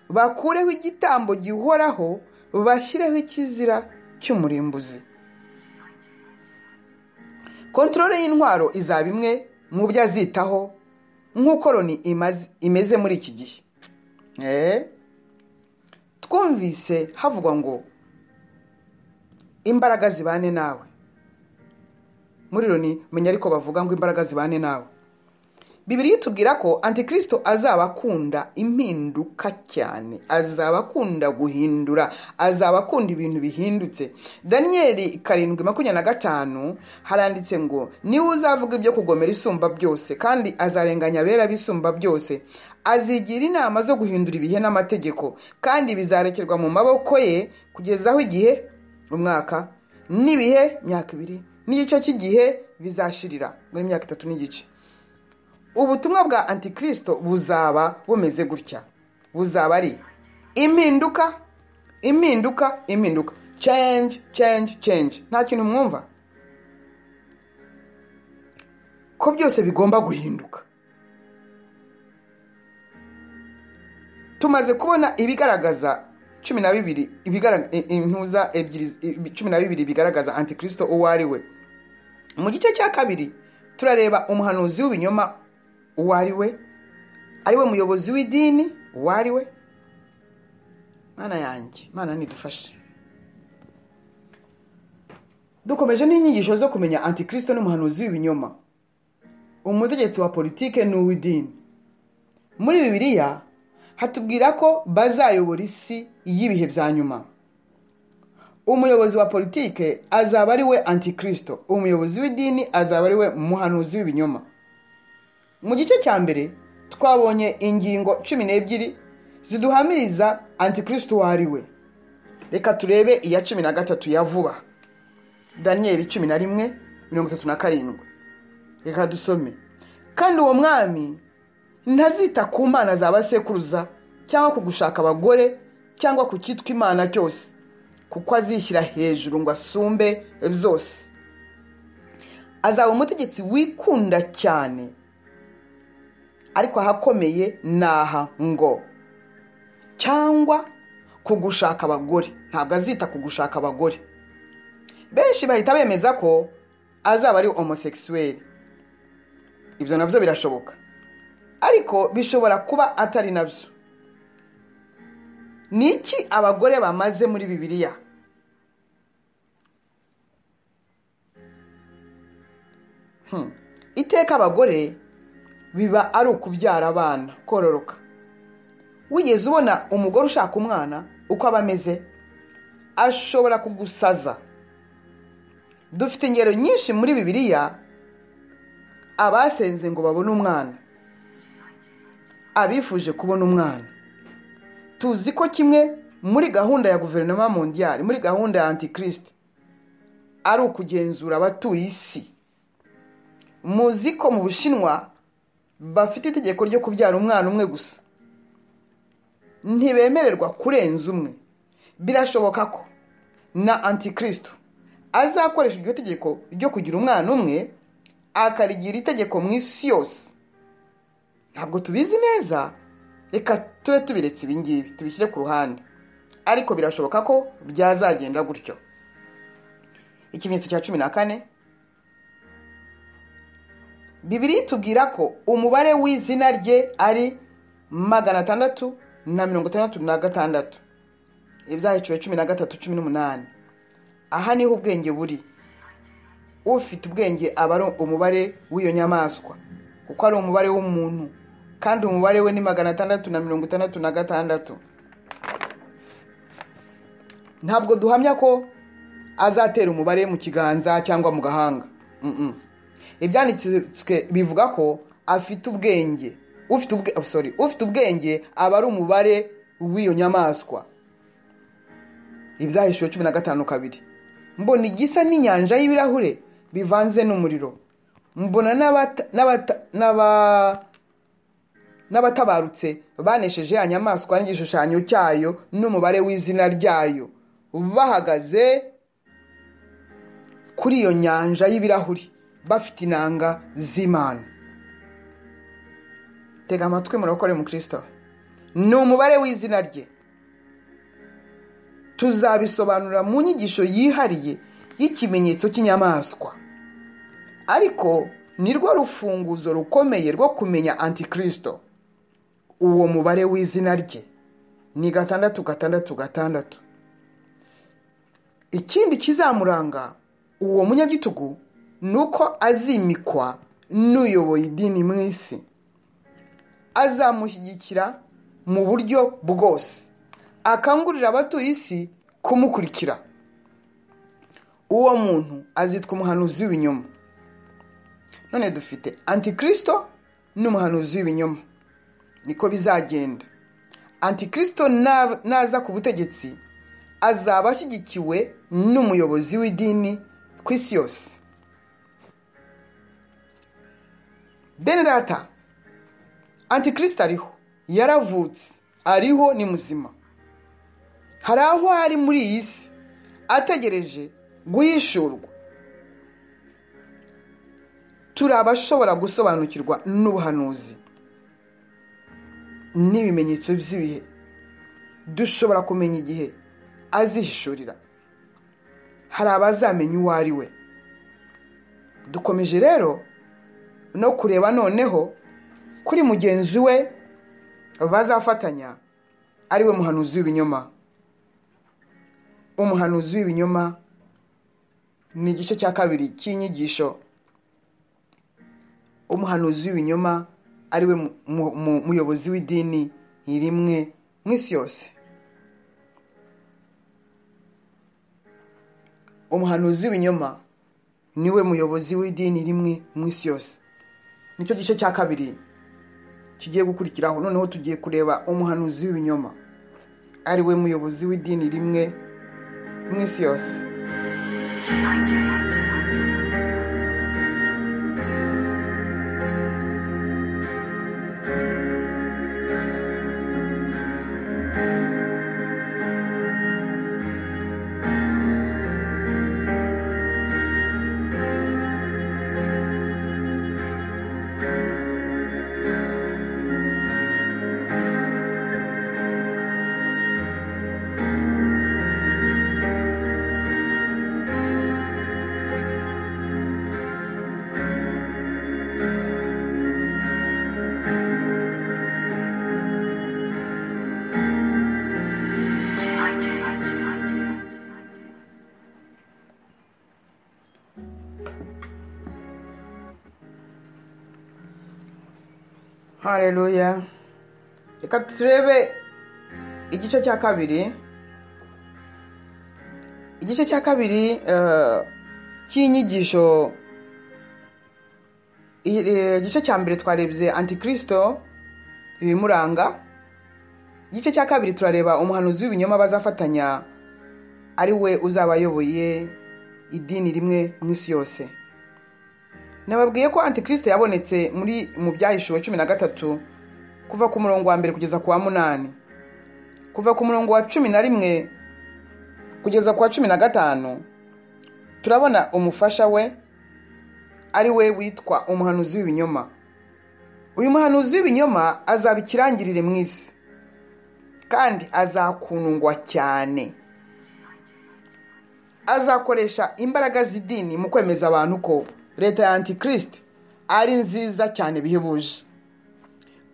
bakureho igitambo gihoraho bashyireho ikizira cy'umurimbuzi kontorore y'intwaro izaba imwe mu byo azitaho nk'uko loni imeze muri iki gihe twumvise havugwa ngo imbaraga zibane nawe muri loni menya ariko bavuga ngo imbaraga zibane nawe bibiri tubwira ko antikirisito azaba akunda impinduka cyane azaba akunda guhindura azaba akunda ibintu bihindutse daniyeli karindwi makumyabiri na gatanu haranditse ngo niwe uzavuga ibyo kugomera isumba byose kandi azarenganya abera bisumba byose azigira inama zo guhindura ibihe n'amategeko kandi bizarekerwa mu maboko ye kugezaho igihe umwaka n'ibihe myaka ibiri n'igice cy'igihe bizashirira muri myaka itatu n'igice ubutumwa bwa antikirisito buzaba bumeze gutya buzaba ari impinduka impinduka impinduka change change change nta kintu mwumva ko byose bigomba guhinduka tumaze kubona ibigaragaza cumi na bibiri ibigara- i- intuza ebyiri i- cumi na bibiri bigaragaza antikristo uwo ari we mu gice cya kabiri turareba umuhanuzi w'ibinyoma uwo ari we ari we muyobozi w'idini uwo ari we mana yanjye mana nidufashe dukomeje n'inyigisho zo kumenya antikristo n'umuhanuzi w'ibinyoma umutegetsi wa politike n'uw'idini muri bibiliya hatubwira ko bazayobora isi y'ibihe bya nyuma umuyobozi wa politike azaba ari we antikristo umuyobozi w'idini azaba ari we muhanuzi w'ibinyoma mu gice cya mbere twabonye ingingo cumi n'ebyiri ziduhamiriza antikristo uwo ari we reka turebe iya cumi na gatatu ya vuba daniyeli cumi na rimwe mirongo itatu na karindwi reka dusome kandi uwo mwami ntazita ku mana za basekuruza cyangwa ku gushaka abagore cyangwa ku cyitwa imana cyose kuko azishyira hejuru ngo asumbe byose azaba umutegetsi wikunda cyane ariko ahakomeye ni aha ngo cyangwa ku gushaka abagore ntabwo azita ku gushaka abagore benshi bahita bemeza ko azaba ari homosekisuweli ibyo nabyo birashoboka ariko bishobora kuba atari nabyo ni iki abagore bamaze muri bibiliya Hmm. iteka abagore biba ari ukubyara abana kororoka wigeze ubona umugore ushaka umwana uko aba ameze ashobora kugusaza dufite ingero nyinshi muri bibiliya abasenze ngo babone umwana abifuje kubona umwana tuzi ko kimwe muri gahunda ya guverinoma mondiyari muri gahunda ya antikristo ari ukugenzura abatuye isi muzi ko mu bushinwa bafite itegeko ryo kubyara umwana umwe gusa ntibemererwa kurenza umwe birashoboka ko na antikristo azakoresha iryo tegeko ryo kugira umwana umwe akarigira itegeko mu isi yose ntabwo tubizi neza reka tube tubiretse ibingibi tubishyire ku ruhande ariko birashoboka ko byazagenda gutyo ikimenyetso cya cumi na kane bibiri itubwira ko umubare w'izina rye ari magana atandatu na mirongo itandatu na gatandatu ibyahiciwe cumi na gatatu cumi n'umunani aha niho ubwenge buri ufite ubwenge aba ari umubare w'iyo nyamaswa kuko ari umubare w'umuntu kandi umubare we ni magana atandatu na mirongo itandatu na gatandatu ntabwo duhamya ko azatera umubare mu kiganza cyangwa mu gahanga Mm-mm. ibyanditswe bivuga ko afite ubwenge ufite ubwe oh, sorry ufite ubwenge aba ari umubare w'iyo nyamaswa ibyahishuwe cumi na gatanu kabiri mbona igisa n'inyanja y'ibirahure bivanze n'umuriro mbona n'abata- n'abata- n'aba- n'abatabarutse banesheje ya nyamaswa n'igishushanyo cyayo n'umubare w'izina ryayo bahagaze kuri iyo nyanja y'ibirahuri bafite inanga z'imana tega amatwi murakore mu kirisito ni umubare w'izina rye tuzabisobanura mu nyigisho yihariye y'ikimenyetso cy'inyamaswa ariko ni rwo rufunguzo rukomeye rwo kumenya antikristo uwo mubare w'izina rye ni gatandatu gatandatu gatandatu ikindi kizamuranga uwo munyagitugu ni uko azimikwa n'uyoboye idini mu isi azamushyigikira mu buryo bwose akangurira abatuye isi kumukurikira uwo muntu azitwa umuhanuzi w'ibinyoma none dufite antikristo n'umuhanuzi w'ibinyoma niko bizagenda antikristo na- naza ku butegetsi azaba ashyigikiwe n'umuyobozi w'idini ku isi yose bene data antikristo ariho yaravutse ariho ni muzima hari aho ari muri iyi si ategereje guhishurwa turi abashobora gusobanukirwa n'ubuhanuzi n'ibimenyetso by'ibihe dushobora kumenya igihe azihishurira hari abazamenya uwo ari we dukomeje rero no kureba noneho kuri mugenzi we bazafatanya ari we muhanuzi w'ibinyoma umuhanuzi w'ibinyoma ni igice cya kabiri cy'inyigisho umuhanuzi w'ibinyoma ari we muyobozi w'idini rimwe mu isi yose umuhanuzi w'ibinyoma niwe muyobozi w'idini rimwe mu isi yose nicyo gice cya kabiri kigiye gukurikiraho noneho tugiye kureba umuhanuzi w'ibinyoma ari we muyobozi w'idini rimwe mu isi yose hareruya reka turebe igice cya kabiri igice cya kabiri eh, cy'inyigisho I- eh, igice cya mbere twarebye antikirisito ibimuranga igice cya kabiri turareba umuhanuzi w'ibinyoma bazafatanya ari we uzaba ayoboye idini rimwe mu isi yose nababwiye ko antikirisite yabonetse muri mu byahishuwe cumi na gatatu kuva ku murongo wa mbere kugeza ku wa munani kuva ku murongo wa cumi na rimwe kugeza ku wa cumi na gatanu turabona umufasha we ari we witwa umuhanuzi w'ibinyoma uyu muhanuzi w'ibinyoma azaba ikirangirire mu isi kandi azakundwa cyane azakoresha imbaraga z'idini mu kwemeza abantu ko leta ya antikirisite ari nziza cyane bihebuje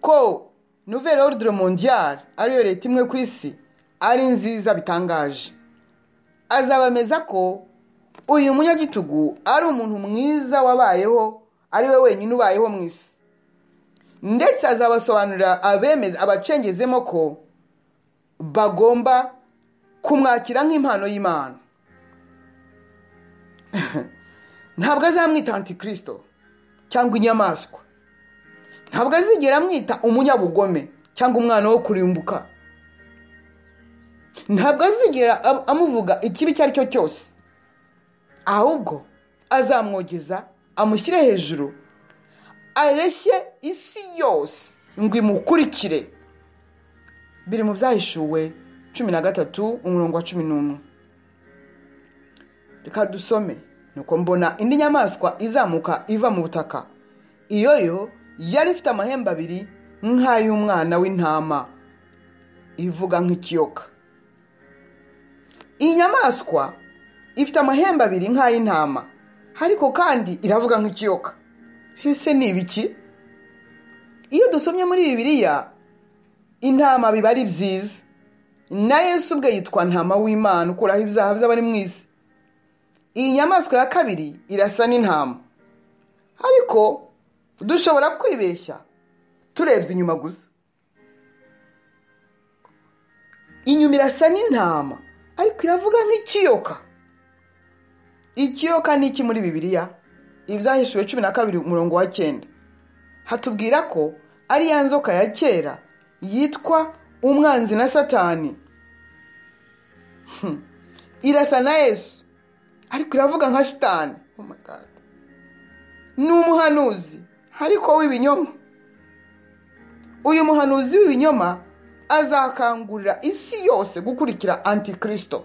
ko nouvelle ordre mondiale ariyo leta imwe ku isi ari nziza bitangaje azabameza ko uyu munyagitugu ari umuntu mwiza wabayeho ari we wenyine ubayeho mu isi ndetse azabasobanurira abemeza abacengezemo ko bagomba kumwakira nk'impano y'imana ntabwo azamwita antikirisito cyangwa inyamaswa ntabwo azigera amwita umunyabugome cyangwa umwana wo kurimbuka ntabwo azigera am- amuvuga ikibi icyo ari cyo cyose ahubwo azamwogeza amushyire hejuru areshye isi yose ngo imukurikire biri mu byahishuwe cumi na gatatu umurongo wa cumi n'umwe reka dusome nuko mbona indi nyamaswa izamuka iva mu butaka iyo yo yari ifite amahembe abiri nk'ay'umwana w'intama ivuga nk'ikiyoka iyi nyamaswa ifite amahembe abiri nk'ay'intama ariko kandi iravuga nk'ikiyoka ese ni ibiki iyo dusomye muri bibiliya intama biba ari byiza na yesu ubwe yitwa ntama w'imana ukuraho ibyaha by'abari mu isi iyi nyamaswa ya kabiri irasa n'intama ariko dushobora kwibeshya turebye inyuma gusa inyuma irasa n'intama ariko iravuga nk'ikiyoka ikiyoka ni iki muri bibiliya ibyahishuwe cumi na kabiri umurongo wa cyenda hatubwira ko ari ya nzoka ya kera yitwa umwanzi na satani Hmm. irasa na yesu ariko iravuga nka shitani Oh my God. ni umuhanuzi ariko w'ibinyoma uyu muhanuzi w'ibinyoma azakangurira isi yose gukurikira antikirisito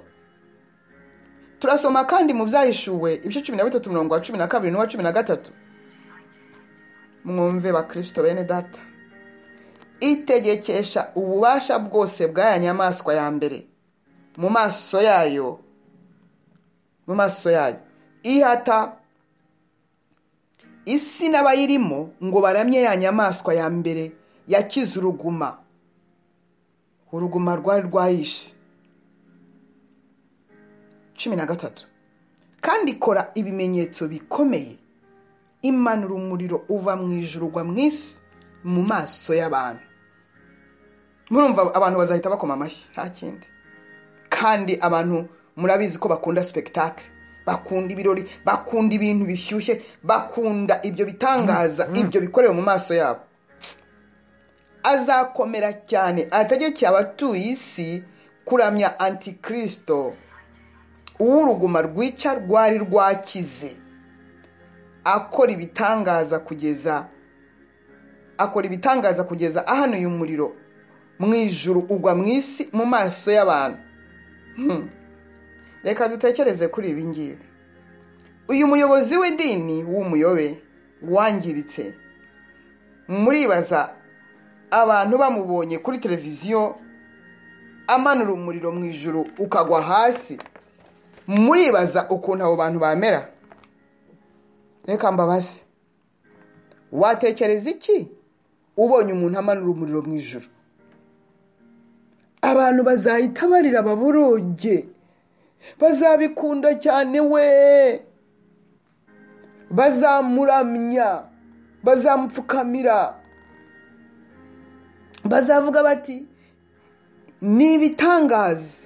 turasoma kandi mu byahishuwe ibice cumi na bitatu umurongo wa cumi na kabiri n'uwa cumi na gatatu mwumve bakirisito bene data itegekesha ububasha bwose bw'aya nyamaswa ya mbere mu maso yayo mu maso yayo ihata isi n'abayirimo ngo baramye ya nyamaswa ya mbere yakize uruguma uruguma rwari rwayishe cumi na gatatu kandi ikora ibimenyetso bikomeye imanura umuriro uva mu ijuru ugwa mu isi mu maso y'abantu murumva abantu bazahita bakoma amashyi nta kindi kandi abantu murabizi ko bakunda sipegitakire bakunda ibirori bakunda ibintu bishyushye bakunda ibyo bitangaza ibyo bikorewe mu maso yabo azakomera cyane ategekeye abatuye isi kuramya antikirisito uw'uruguma rwica rwari rwakize akora ibitangaza kugeza akora ibitangaza kugeza ahanuye umuriro mu ijuru ugwa mu isi mu maso y'abantu reka dutekereze kuri ibi ngibi uyu muyobozi w'idini w'umuyobe wangiritse muribaza abantu bamubonye kuri televiziyo amanura umuriro mu ijoro ukagwa hasi muribaza ukuntu abo bantu bamera reka mbabaze watekereza iki ubonye umuntu amanura umuriro mu ijoro abantu bazahita barira baboroge bazabikunda cyane we bazamuramya bazamupfukamira bazavuga bati ni ibitangaza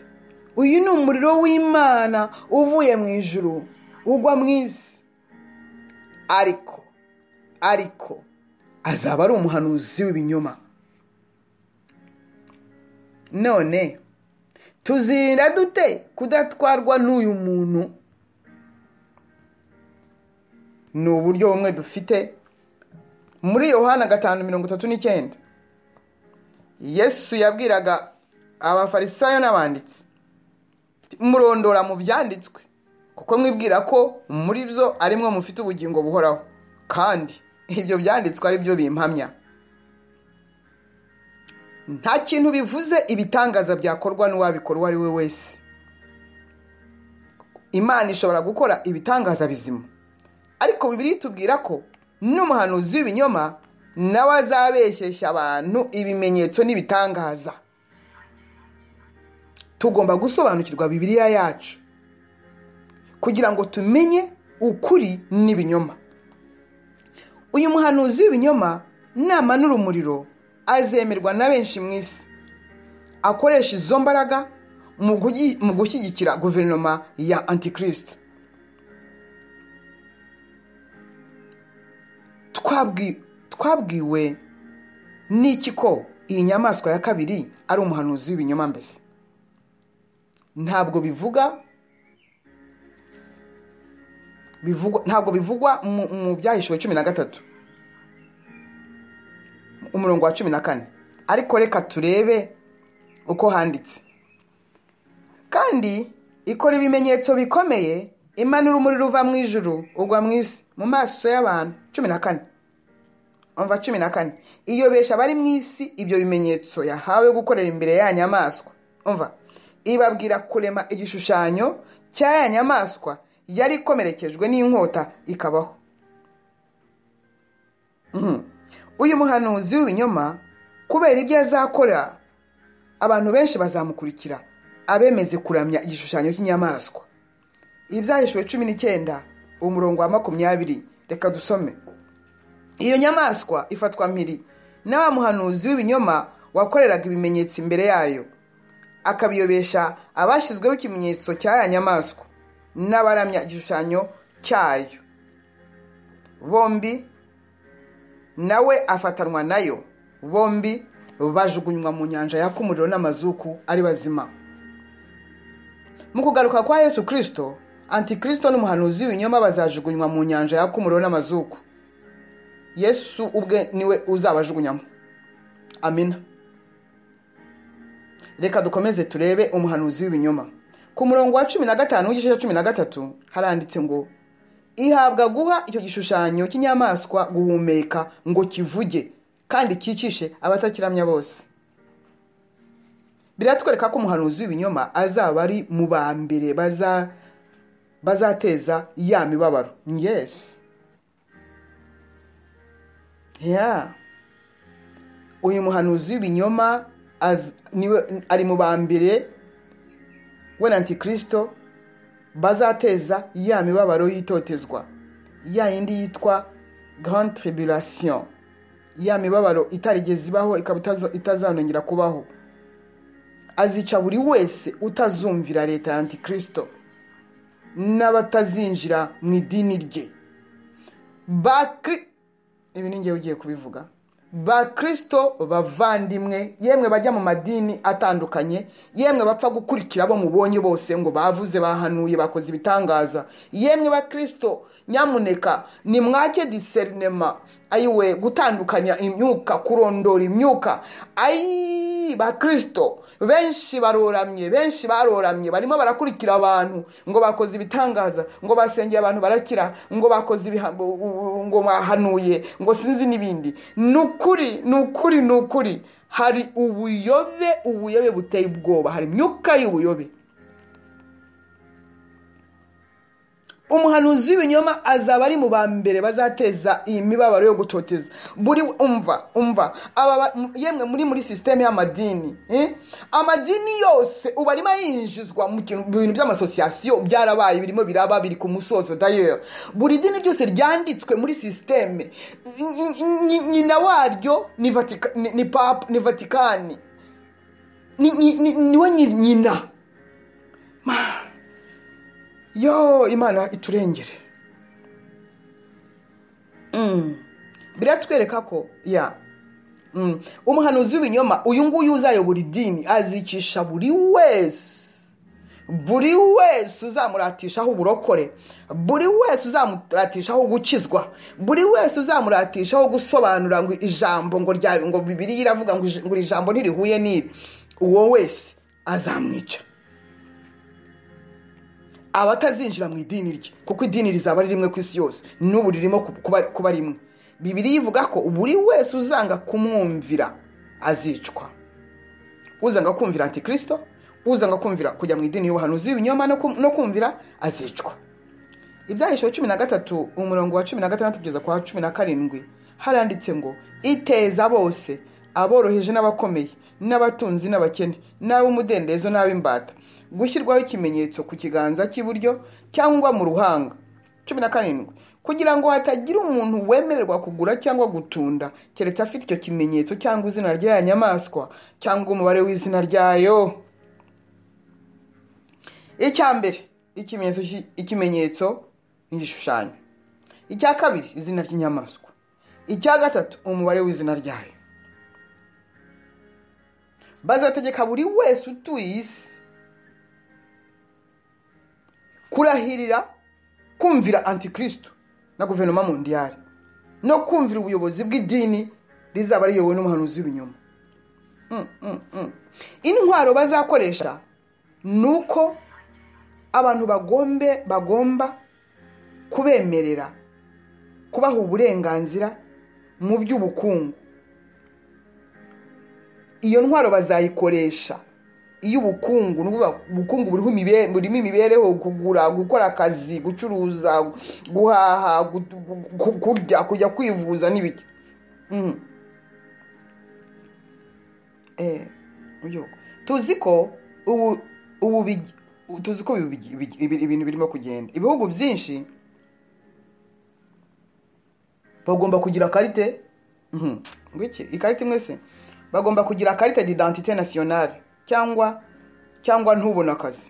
uyu ni umuriro w'imana uvuye mu ijuru ugwa mu isi ariko ariko azaba ari umuhanuzi w'ibinyoma none tuzirinda dute kudatwarwa n'uyu muntu ni uburyo bumwe dufite muri yohana gatanu mirongo itatu n'icyenda yesu yabwiraga abafarisayo n'abanditsi murondora mu byanditswe kuko mwibwira ko muri byo arimwo mufite ubugingo buhoraho kandi ibyo byanditswe ari byo bimpamya nta kintu bivuze ibitangaza byakorwa n'uwabikora uwo ari we wese imana ishobora gukora ibitangaza bizima ariko bibiri tubwira ko n'umuhanuzi w'ibinyoma nawe azabeshyeshya abantu ibimenyetso n'ibitangaza tugomba gusobanukirwa bibiriya yacu kugira ngo tumenye ukuri n'ibinyoma uyu muhanuzi w'ibinyoma namanura umuriro azemerwa na benshi mu isi akoresha izo mbaraga mu gushyigikira guverinoma ya antikirisite twabwiwe n'iki ko iyi nyamaswa ya kabiri ari umuhanuzi w'ibinyoma mbese ntabwo bivuga ntabwo bivugwa mu byahishuwe cumi na gatatu umurongo wa cumi na kane ariko reka turebe uko handitse kandi ikora ibimenyetso bikomeye imanura umuriro uva mu ijuru ugwa mu isi mu maso y'abantu cumi na kane umva cumi na kane iyobesha abari mu isi ibyo bimenyetso yahawe gukorera imbere ya nyamaswa umva ibabwira kurema igishushanyo cya ya nyamaswa yari ikomerekejwe n'inkota ikabaho uyu muhanuzi w'ibinyoma kubera ibyo azakora abantu benshi bazamukurikira abemeze kuramya igishushanyo cy'inyamaswa ibyahishuwe cumi n'icyenda umurongo wa makumyabiri reka dusome iyo nyamaswa ifatwa mpiri na wa muhanuzi w'ibinyoma wakoreraga ibimenyetso imbere yayo akabiyobesha abashyizweho ikimenyetso cya ya nyamaswa n'abaramya igishushanyo cyayo bombi nawe afatanwa nayo bombi bajugunywa mu nyanja yaka umuriro n'amazuku ari bazima mu kugaruka kwa yesu kirisito antikirisito n'umuhanuzi w'ibinyoma bazajugunywa mu nyanja yaka umuriro n'amazuku yesu ubwe niwe uzabajugunyamo amina reka dukomeze turebe umuhanuzi w'ibinyoma ku murongo wa cumi na gatanu w'igice cya cumi na gatatu haranditse ngo ihabwa guha icyo gishushanyo cy'inyamaswa guhumeka ngo kivuge kandi cyicishe abatakiramya bose biratwereka ko umuhanuzi w'ibinyoma azaba ari mu ba mbere baza bazateza ya mibabaro yesi ya uyu muhanuzi w'ibinyoma az- niwe- ari mu ba mbere we na antikirisito bazateza ya mibabaro y'itotezwa ya yindi yitwa grand tribulation ya mibabaro itarigeze ibaho ikaba itazo- itazanongera kubaho azica buri wese utazumvira leta ya antikirisito n'abatazinjira mu idini rye bakri ibi ni ngewe ugiye kubivuga bakristo bavandimwe yemwe bajya mu madini atandukanye yemwe bapfa gukurikira abo mubonye bose ngo bavuze bahanuye bakoze ibitangaza yemwe bakristo nyamuneka nimwake diserinema ayiwe gutandukanya imyuka kurondora imyuka ayi bakristo benshi baroramye benshi baroramye barimo barakurikira abantu ngo bakoze ibitangaza ngo basengeye abantu barakira ngo bakoze ibiha- u- u- ngo bahanuye ngo sinzi n'ibindi ni ukuri ni ukuri ni ukuri hari ubuyobe ubuyobe buteye ubwoba hari imyuka y'ubuyobe umuhanuzi w'ibinyoma azaba ari mu ba mbere bazateza iyi mibabaro yo gutoteza buri umva umva aba ba- m- yemwe muri muri sisiteme y'amadini eh? amadini yose ubu arimo yinjizwa mu kintu- mu bintu by'amasosiyasiyo byarabaye birimo biraba biri ku musozo dayeri buri dini ryose ryanditswe muri sisiteme nyi- nyi- nyina waryo ni Vatika- ni- ni papa ni vatikani ni- ni- ni- niwe nyi- nyina yo imana iturengere Mm. biratwereka ko ya Mm. umuhanuzi w'ibinyoma uyu nguyu uzayobora idini azicisha buri wese buri wese uzamuratishaho uburokore buri wese uzamuratishaho gukizwa buri wese uzamuratishaho gusobanura ngo ijambo ngo rya ngo bibiri iravuga ngo ij- ngo iri jambo ntirihuye n'ibi uwo wese azamwica abatazinjira mu idini rye kuko idini rizaba ari rimwe ku isi yose n'ubu ririmo ku- kuba kuba rimwe bibiri ivuga ko buri wese uzanga kumwumvira azicwa uzanga kumvira antikirisito uzanga kumvira kujya mu idini y'ubuhanuzi w'ibinyoma no kum- no kumvira azicwa ibyahisheho cumi na gatatu umurongo wa cumi na gatandatu kugeza ku wa cumi na karindwi haranditse ngo iteza bose aboroheje n'abakomeye n'abatunzi n'abakene n'ab'umudendezo n'ab'imbata gushyirwaho ikimenyetso ku kiganza cy'iburyo cyangwa mu ruhanga cumi na karindwi kugira ngo hatagira umuntu wemererwa kugura cyangwa gutunda keretse afite icyo kimenyetso cyangwa izina ry'aya nyamaswa cyangwa umubare w'izina ryayo icya mbere ikimenyetso cy'i- ikimenyetso ni igishushanyo icya kabiri izina ry'inyamaswa icya gatatu umubare w'izina ryayo bazategeka buri wese utuye isi kurahirira kumvira antikristo na guverinoma mundiyari no kumvira ubuyobozi bw'idini rizaba riyobowe n'umuhanuzi w'ibinyoma Mm, mm, mm. intwaro bazakoresha ni uko abantu bagombe bagomba kubemerera kubaha uburenganzira mu by'ubukungu iyo ntwaro bazayikoresha iy'ubukungu ni ukuvuga ubukungu buriho imibe- burimo imibereho kugura gukora akazi gucuruza guhaha gu- gu- gu- kurya kujya kwivuza n'ibiki Mhm. Eh, mu gihugu tuzi ko ubu ubu bigi- ubu tuzi ko ibi- ibi- ibi- ibi- ibintu birimo kugenda ibihugu byinshi bagomba kugira karite Mhm. ngwiki ikarita mwese bagomba kugira karite d'identité nationale cyangwa cyangwa ntubona akazi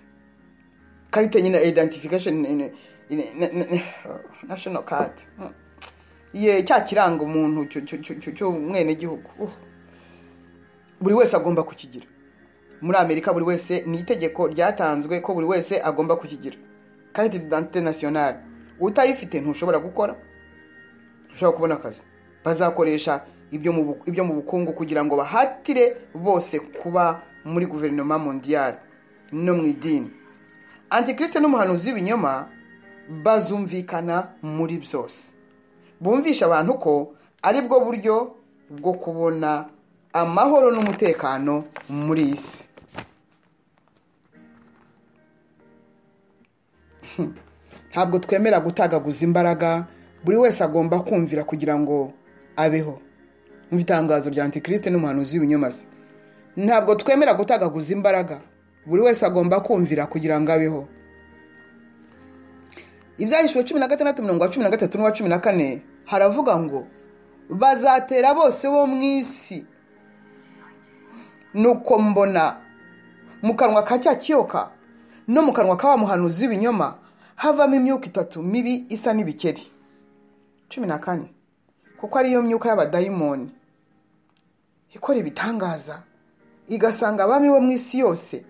karite nyine identification in- in- in- in- national card Mhm. ye cya kiranga umuntu cyo- cyo- cyo- cyo- cy'umwenegihugu Uh. buri wese agomba kukigira muri amerika buri wese ni itegeko ryatanzwe ko buri wese agomba kukigira karite d'identité nationale utayifite ntushobora gukora ushobora kubona akazi bazakoresha ibyo mu bu- ibyo mu bukungu kugira ngo bahatire bose kuba muri guverinoma mondiyari no mu idini antikirisite n'umuhanuzi w'ibinyoma bazumvikana muri byose bumvisha abantu ko ari bwo buryo bwo kubona amahoro n'umutekano muri iyi si ntabwo twemera gutagaguza imbaraga buri wese agomba kumvira kugira ngo abeho nk'itangazo rya antikirisite n'umuhanuzi w'ibinyoma se ntabwo twemera gutagaguza imbaraga buri wese agomba kumvira kugira ngo abeho ibyahishwe cumi na gatandatu mirongo cumi na gatatu n'uwa cumi na kane haravuga ngo bazatera bose bo mu isi nuko mbona mu kanwa ka cya kiyoka no mu kanwa ka wa muhanuzi w'ibinyoma havamo imyuka itatu mibi isa n'ibikeri cumi na kane kuko ariyo myuka y'abadayimoni ikora ibitangaza igasanga abami bo mu isi yose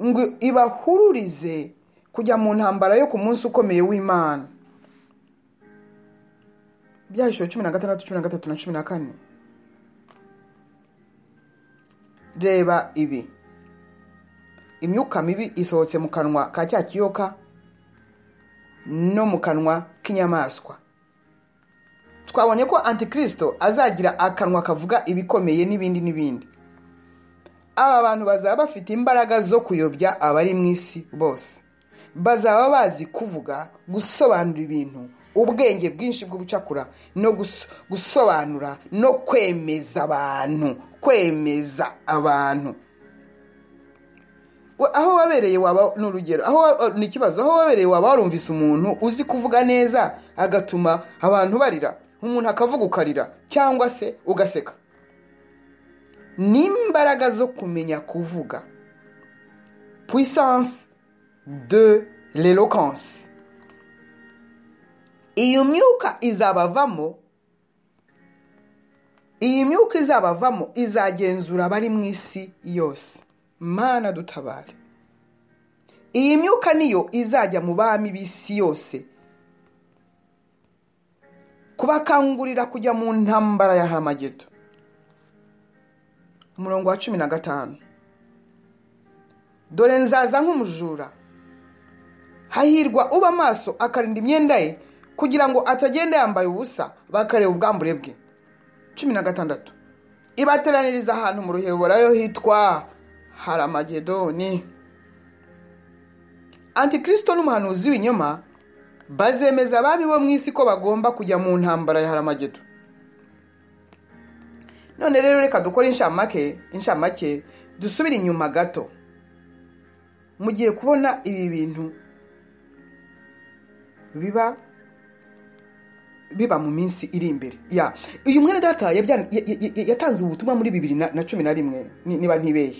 ngo ibahururize kujya mu ntambara yo ku munsi ukomeye w'imana ibyahishuro cumi na gatandatu cumi na gatatu na cumi na kane reba ibi imyuka mibi isohotse mu kanwa ka cya kiyoka no mu kanwa k'inyamaswa twabonye ko antikirisito azagira akanwa kavuga ibikomeye n'ibindi n'ibindi aba bantu bazaba bafite imbaraga zo kuyobya abari mu isi bose bazaba bazi kuvuga gusobanura ibintu ubwenge bwinshi bwo gucakura no gusobanura no kwemeza abantu kwemeza abantu aho wabereye waba ni urugero aho ni ikibazo aho wabereye waba warumvise umuntu uzi kuvuga neza agatuma abantu barira umuntu akavuga ukarira cyangwa se ugaseka n'imbaraga zo kumenya kuvuga puissance de l'eloquence iyo myuka izabavamo iyi myuka izabavamo izagenzura abari mu isi yose mana dutabare iyi myuka niyo izajya mu bami b'isi yose kubakangurira kujya mu ntambara ya hamagedo umurongo wa cumi na gatanu dore nzaza nk'umujura hahirwa uba amaso akarinda imyenda ye kugira ngo atagenda yambaye ubusa bakareba ubwambure bwe cumi na gatandatu ibateraniriza ahantu mu ruheborayo hitwa haramagedoni antikirisito n'umuhanuzi w'inyuma bazemeza abami bo mu isi ko bagomba kujya mu ntambara ya haramedo none rero reka dukore inshamake dusubire inyuma gato mugiye kubona ibi bintu biba biba mu minsi iri imbere ya uyu mwene data yatanze ubutumwa muri bibiri na cumi na rimwe niba ntibeye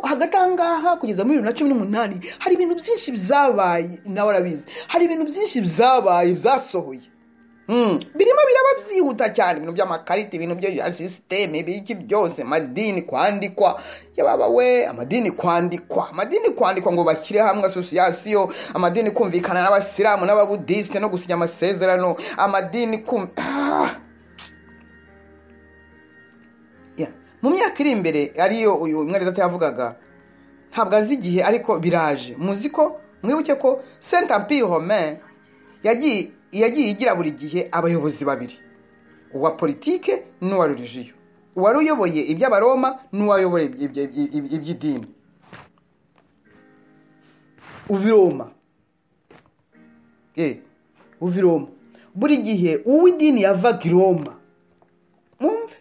hagati aha ngaha kugeza muri bibiri na cumi n'umunani hari ibintu byinshi byabaye nawe arabizi hari ibintu byinshi byabaye byasohoye birimo biraba byihuta cyane ibintu by'amakarita ibintu bya sisiteme ibiki byose amadini kwandikwa yababa we amadini kwandikwa amadini kwandikwa ngo bashyire hamwe asosiyasiyo amadini kumvikana n'abasilamu n'ababudisite no gusinya amasezerano amadini mu myaka iri imbere ariyo uyu mwari data yavugaga ntabwo azi igihe ariko biraje muzi ko mwibuke ko senta pihome yagiye yagiye igira buri gihe abayobozi babiri uwa politike n'uwa rurijiyo uwari uyoboye iby'abaroma n'uwayobora iby'idini uviroma uviroma buri gihe uw'idini yavaga i roma mwumve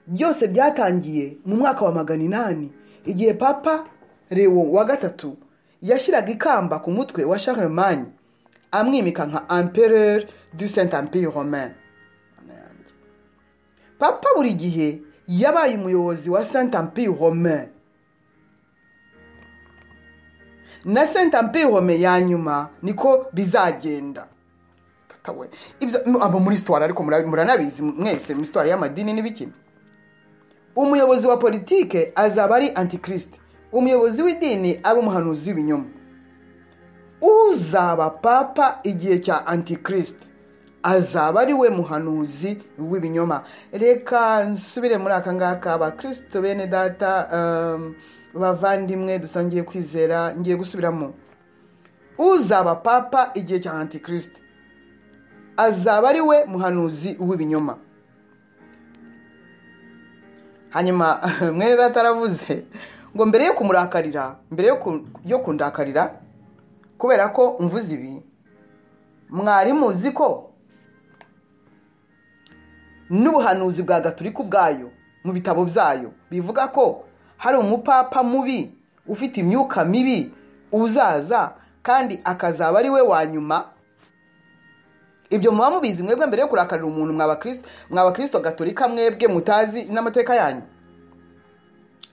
byose byatangiye mu mwaka wa magana inani igihe papa rewo wa gatatu yashyiraga ikamba ku mutwe wa charlemagne amwimika nka ampereur du saint empire romain papa buri gihe yabaye umuyobozi wa saint empire romain na saint empire romain ya nyuma niko bizagenda abo muri sitwari ariko muranabizi mwese muri sitwari y'amadini n'ibiki umuyobozi wa politike azaba ari antikirisite umuyobozi w'idini aba umuhanuzi w'ibinyoma uzaba papa igihe cya antikirisite azaba ari we muhanuzi w'ibinyoma reka nsubire muri aka ngaka abakirisito bene data bavandimwe dusangiye kwizera ngiye gusubiramo uzaba papa igihe cya antikirisite azaba ari we muhanuzi w'ibinyoma hanyuma mwene data aravuze ngo mbere yo kumurakarira mbere yo kundakarira kubera ko mvuze ibi mwari muzi ko n'ubuhanuzi bwa gatulika ubwayo mu bitabo byayo bivuga ko hari umupapa mubi ufite imyuka mibi uzaza kandi akazaba ari we wa nyuma ibyo muba mubizi mwebwe mbere yo kurakarira umuntu mwaba kirisito gaturika mwebwe mutazi n'amateka yanyu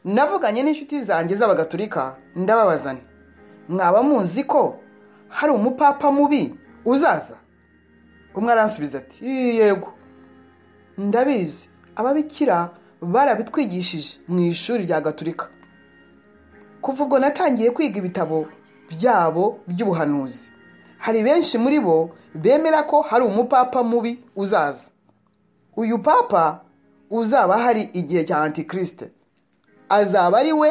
navuganye n'inshuti zanjye z'abagaturika ndababazana mwaba muzi ko hari umupapa mubi uzaza umwe aransubiza ati yego ndabizi ababikira barabitwigishije mu ishuri rya gaturika kuva ubwo natangiye kwiga ibitabo byabo by'ubuhanuzi hari benshi muri bo bemera ko hari umupapa mubi uzaza uyu papa uzaba hari igihe cya antikirisite azaba ari we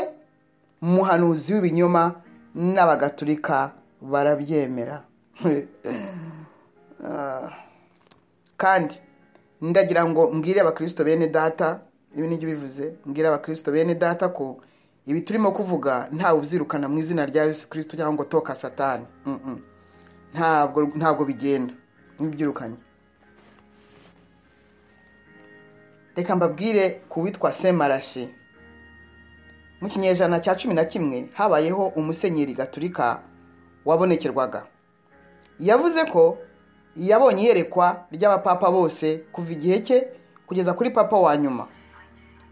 muhanuzi w'ibinyoma n'abagaturika barabyemera kandi ndagira ngo mbwire abakirisito bene data ibi nibyo bivuze mbwire abakirisito bene data ko ibi turimo kuvuga ntawe ubyirukana mu izina rya Yesu kirisito cyangwa ngo toka satani ntabwo ntabwo bigenda ntibyirukanye reka mbabwire ku witwa semarashi mu kinyejana cya cumi na kimwe habayeho umusenyeri gaturika wabonekerwaga yavuze ko yabonye iyerekwa ry'abapapa bose kuva igihe cye kugeza kuri papa wa nyuma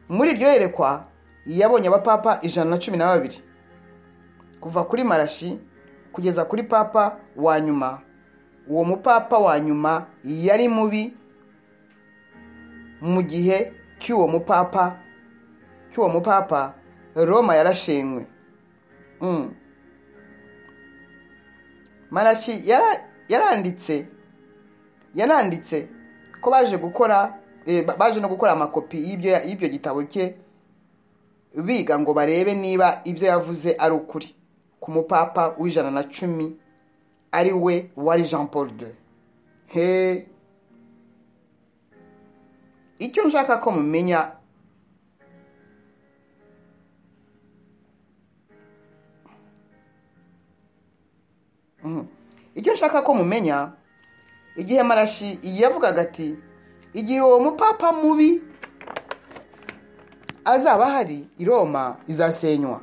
muri iryo yerekwa yabonye abapapa ijana na cumi na babiri kuva kuri marashi kugeza kuri papa wa nyuma uwo mupapa wa nyuma yari mubi mu gihe cy'uwo mupapa cy'uwo mupapa roma yarashenywe marashi yaranditse yaranditse ko baje gukora baje no gukora amakopi y'ibyo gitabo cye biga ngo barebe niba ibyo yavuze ari ukuri ku mupapa w'ijana na cumi ari we wari jean paul de he icyo nshaka ko mumenya icyo nshaka ko mumenya igihe marashi yavugaga ati igihe uwo mupapa mubi azaba hari i roma izasenywa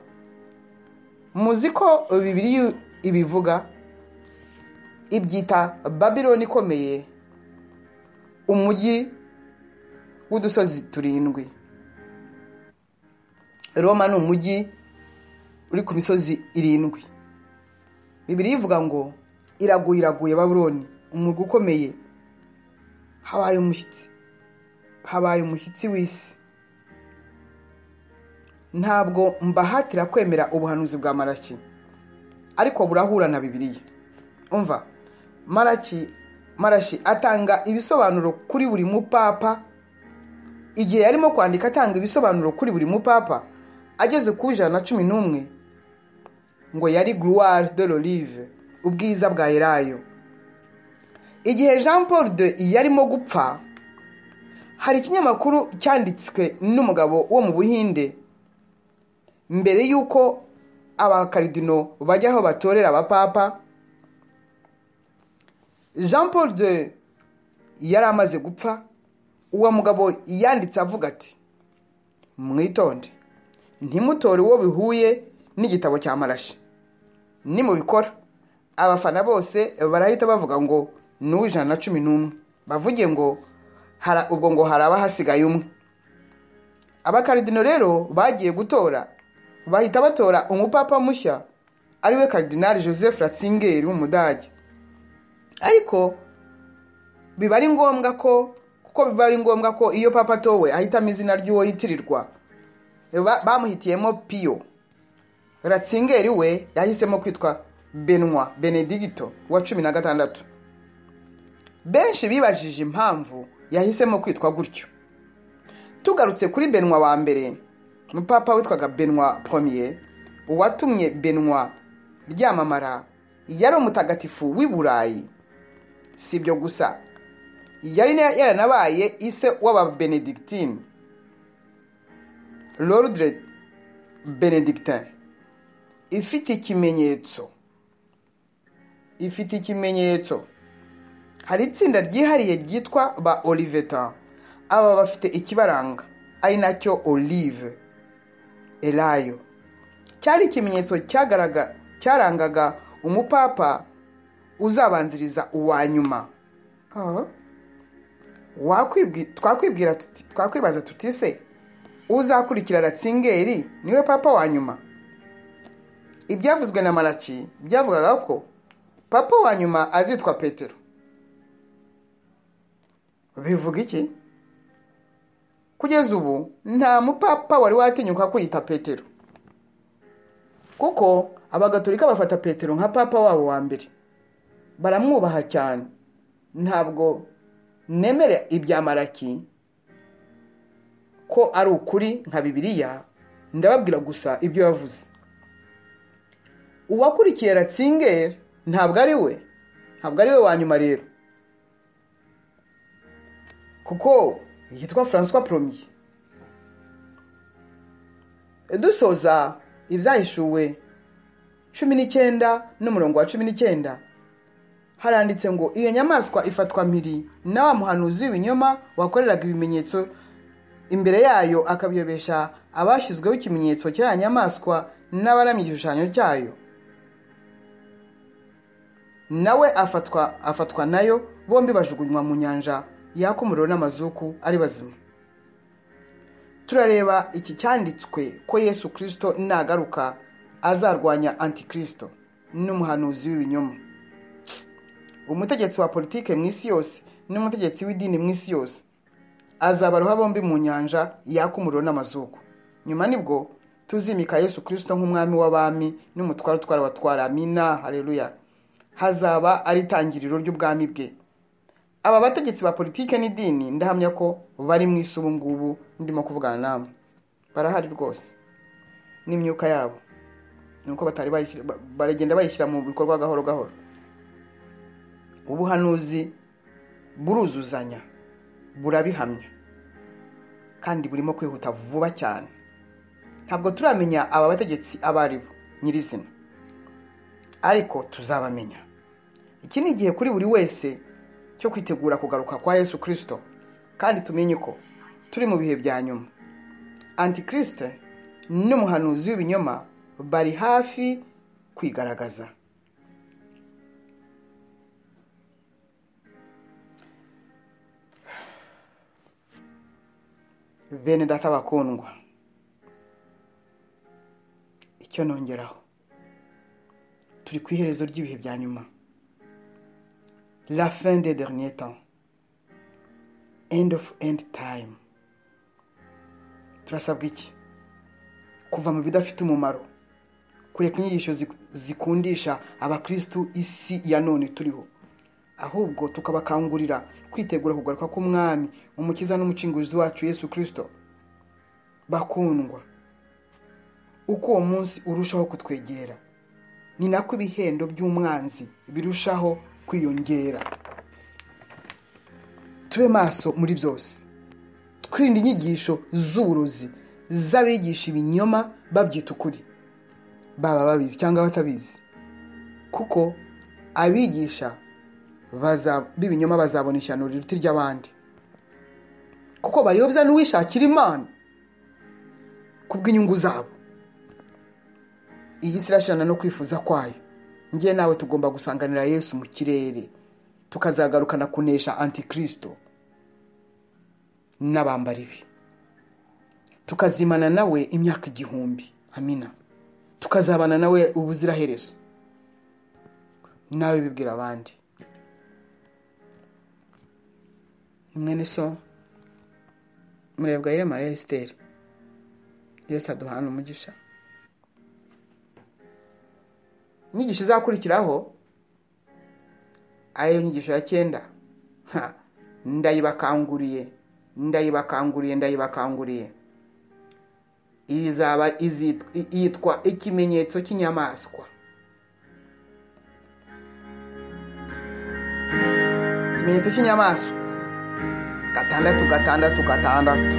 muzi ko bibiri ibivuga ibyita babironi ikomeye umujyi w'udusozi turindwi roma ni umujyi uri ku misozi irindwi bibiri ivuga ngo iraguye iraguye babironi umurwa ukomeye habaye umushyitsi habaye umushyitsi w'isi ntabwo mbahatira kwemera ubuhanuzi bwa maraki ariko burahura na bibiriya umva maraki marashi atanga ibisobanuro kuri buri mupapa igihe yarimo kwandika atanga ibisobanuro kuri buri mupapa ageze ku ijana na cumi n'umwe ngo yari gloire de l'olive ubwiza bwa elayo igihe jean paul de yarimo gupfa hari ikinyamakuru cyanditswe n'umugabo wo mu buhinde mbere y'uko abakaridino bajya aho batorera abapapa jean paul de yari amaze gupfa uwo mugabo yanditse avuga ati mwitonde ntimutore uwo bihuye n'igitabo cya marashi nimubikora abafana bose barahita bavuga ngo ni uw'ijana na cumi n'umwe bavuge ngo ubwo ngo haraba hasigaye umwe abakaridino rero bagiye gutora bahita batora umupapa mushya ariwe karidinari joseph ratzingeri w'umudage ariko biba ari ngombwa ko kuko biba ari ngombwa ko iyo papa atowe ahitamo izina ry'uwo yitirirwa bamuhitiyemo piyo ratzingeri we yahisemo kwitwa benwa benedigito wa cumi na gatandatu benshi bibajije impamvu yahisemo kwitwa gutyo tugarutse kuri benwa wa mbere umupapa witwaga benwa pome uwatumye benwa ryamamara yari umutagatifu w'i burayi si ibyo gusa yari na- yaranabaye ise w'ababenedictine lordre benedictin ifite ikimenyetso ifite ikimenyetso hari itsinda ryihariye ryitwa ba olivetan aba bafite ikibaranga ari nacyo olive elayo cyari ikimenyetso cyagaraga cyarangaga umupapa uzabanziriza uwa nyuma Ah. Wakwibwi- twakwibwira tuti- twakwibaza tuti se uzakurikira ratsingeri niwe papa wa nyuma ibyavuzwe na maraki byavugaga ko papa wa nyuma azitwa petero bivuga iki kugeza ubu nta mupapa wari watinyuka kwiyita petero kuko abagatolika bafata petero nka papa wabo wa mbere baramwubaha cyane ntabwo nemera ibya maraki ko ari ukuri nka bibiliya ndababwira gusa ibyo yavuze uwakurikiye ratsingeri ntabwo ari we ntabwo ari we wa nyuma rero kuko yitwa francois promier dusoza ibyahishuwe cumi n'icyenda n'umurongo wa cumi n'icyenda haranditse ngo iyo nyamaswa ifatwa mpiri na wa muhanuzi w'ibinyoma wakoreraga ibimenyetso imbere yayo akabiyobesha abashyizweho ikimenyetso cy'aya nyamaswa n'abaramya igishushanyo cyayo nawe afatwa afatwa nayo bombi bajugunywa mu nyanja yaka umuriro n'amazuku ari bazima turareba iki cyanditswe ko yesu kirisito nagaruka azarwanya antikirisito n'umuhanuzi w'ibinyoma umutegetsi wa politike mu isi yose n'umutegetsi w'idini mu isi yose azabaroha bombi mu nyanja yaka umuriro n'amazuku nyuma nibwo tuzimika yesu kirisito nk'umwami w'abami n'umutware utwara abatwara amina hareruya hazaba ari itangiriro ry'ubwami bwe aba bategetsi ba politike n'idini ndahamya ko bari mu isi ubu ngubu ndimo kuvugana namwe barahari rwose n'imyuka yabo ni uko batari bayishyira- ba- baragenda bayishyira mu bikorwa gahoro gahoro ubuhanuzi buruzuzanya burabihamya kandi burimo kwihuta vuba cyane ntabwo turamenya aba bategetsi abo ari bo nyirizina ariko tuzabamenya iki ni igihe kuri buri wese cyo kwitegura kugaruka kwa yesu kirisito kandi tumenye ko turi mu bihe bya nyuma antikirisite n'umuhanuzi w'ibinyoma bari hafi kwigaragaza bene data bakundwa icyo nongeraho turi ku iherezo ry'ibihe bya nyuma la fin des derniers temps end of end time turasabwa iki kuva mu bidafite umumaro kureka inyigisho zik- zikundisha abakristu isi ya none turiho ahubwo tukabakangurira kwitegura kugaruka k'umwami umukiza n'umucunguzi wacu yesu kirisito bakundwa uko uwo munsi urushaho kutwegera ni nako ibihendo by'umwanzi birushaho kwiyongera tube maso muri byose twirinde inyigisho z'uburozi z'abigisha ibinyoma babyita ukuri baba babizi cyangwa batabizi kuko abigisha baza- b'ibinyoma bazabona ishyano riruta iry'abandi kuko bayobya n'uwishakira imana kubw'inyungu zabo iyi si irashirana no kwifuza kwayo ngiye nawe tugomba gusanganira yesu mu kirere tukazagarukana kunesha antikirisito n'abambaribi tukazimana nawe imyaka igihumbi amina tukazabana nawe ubuziraherezo nawe bibwira abandi mwene so murebwa yire mariya esiteri yesu aduhana umugisha inyigisho izakurikiraho ariyo nyigisho ya cyenda Ha, ndayibakanguriye ndayibakanguriye ndayibakanguriye izaba izit- i- yitwa ikimenyetso cy'inyamaswa ikimenyetso cy'inyamaswa gatandatu gatandatu gatandatu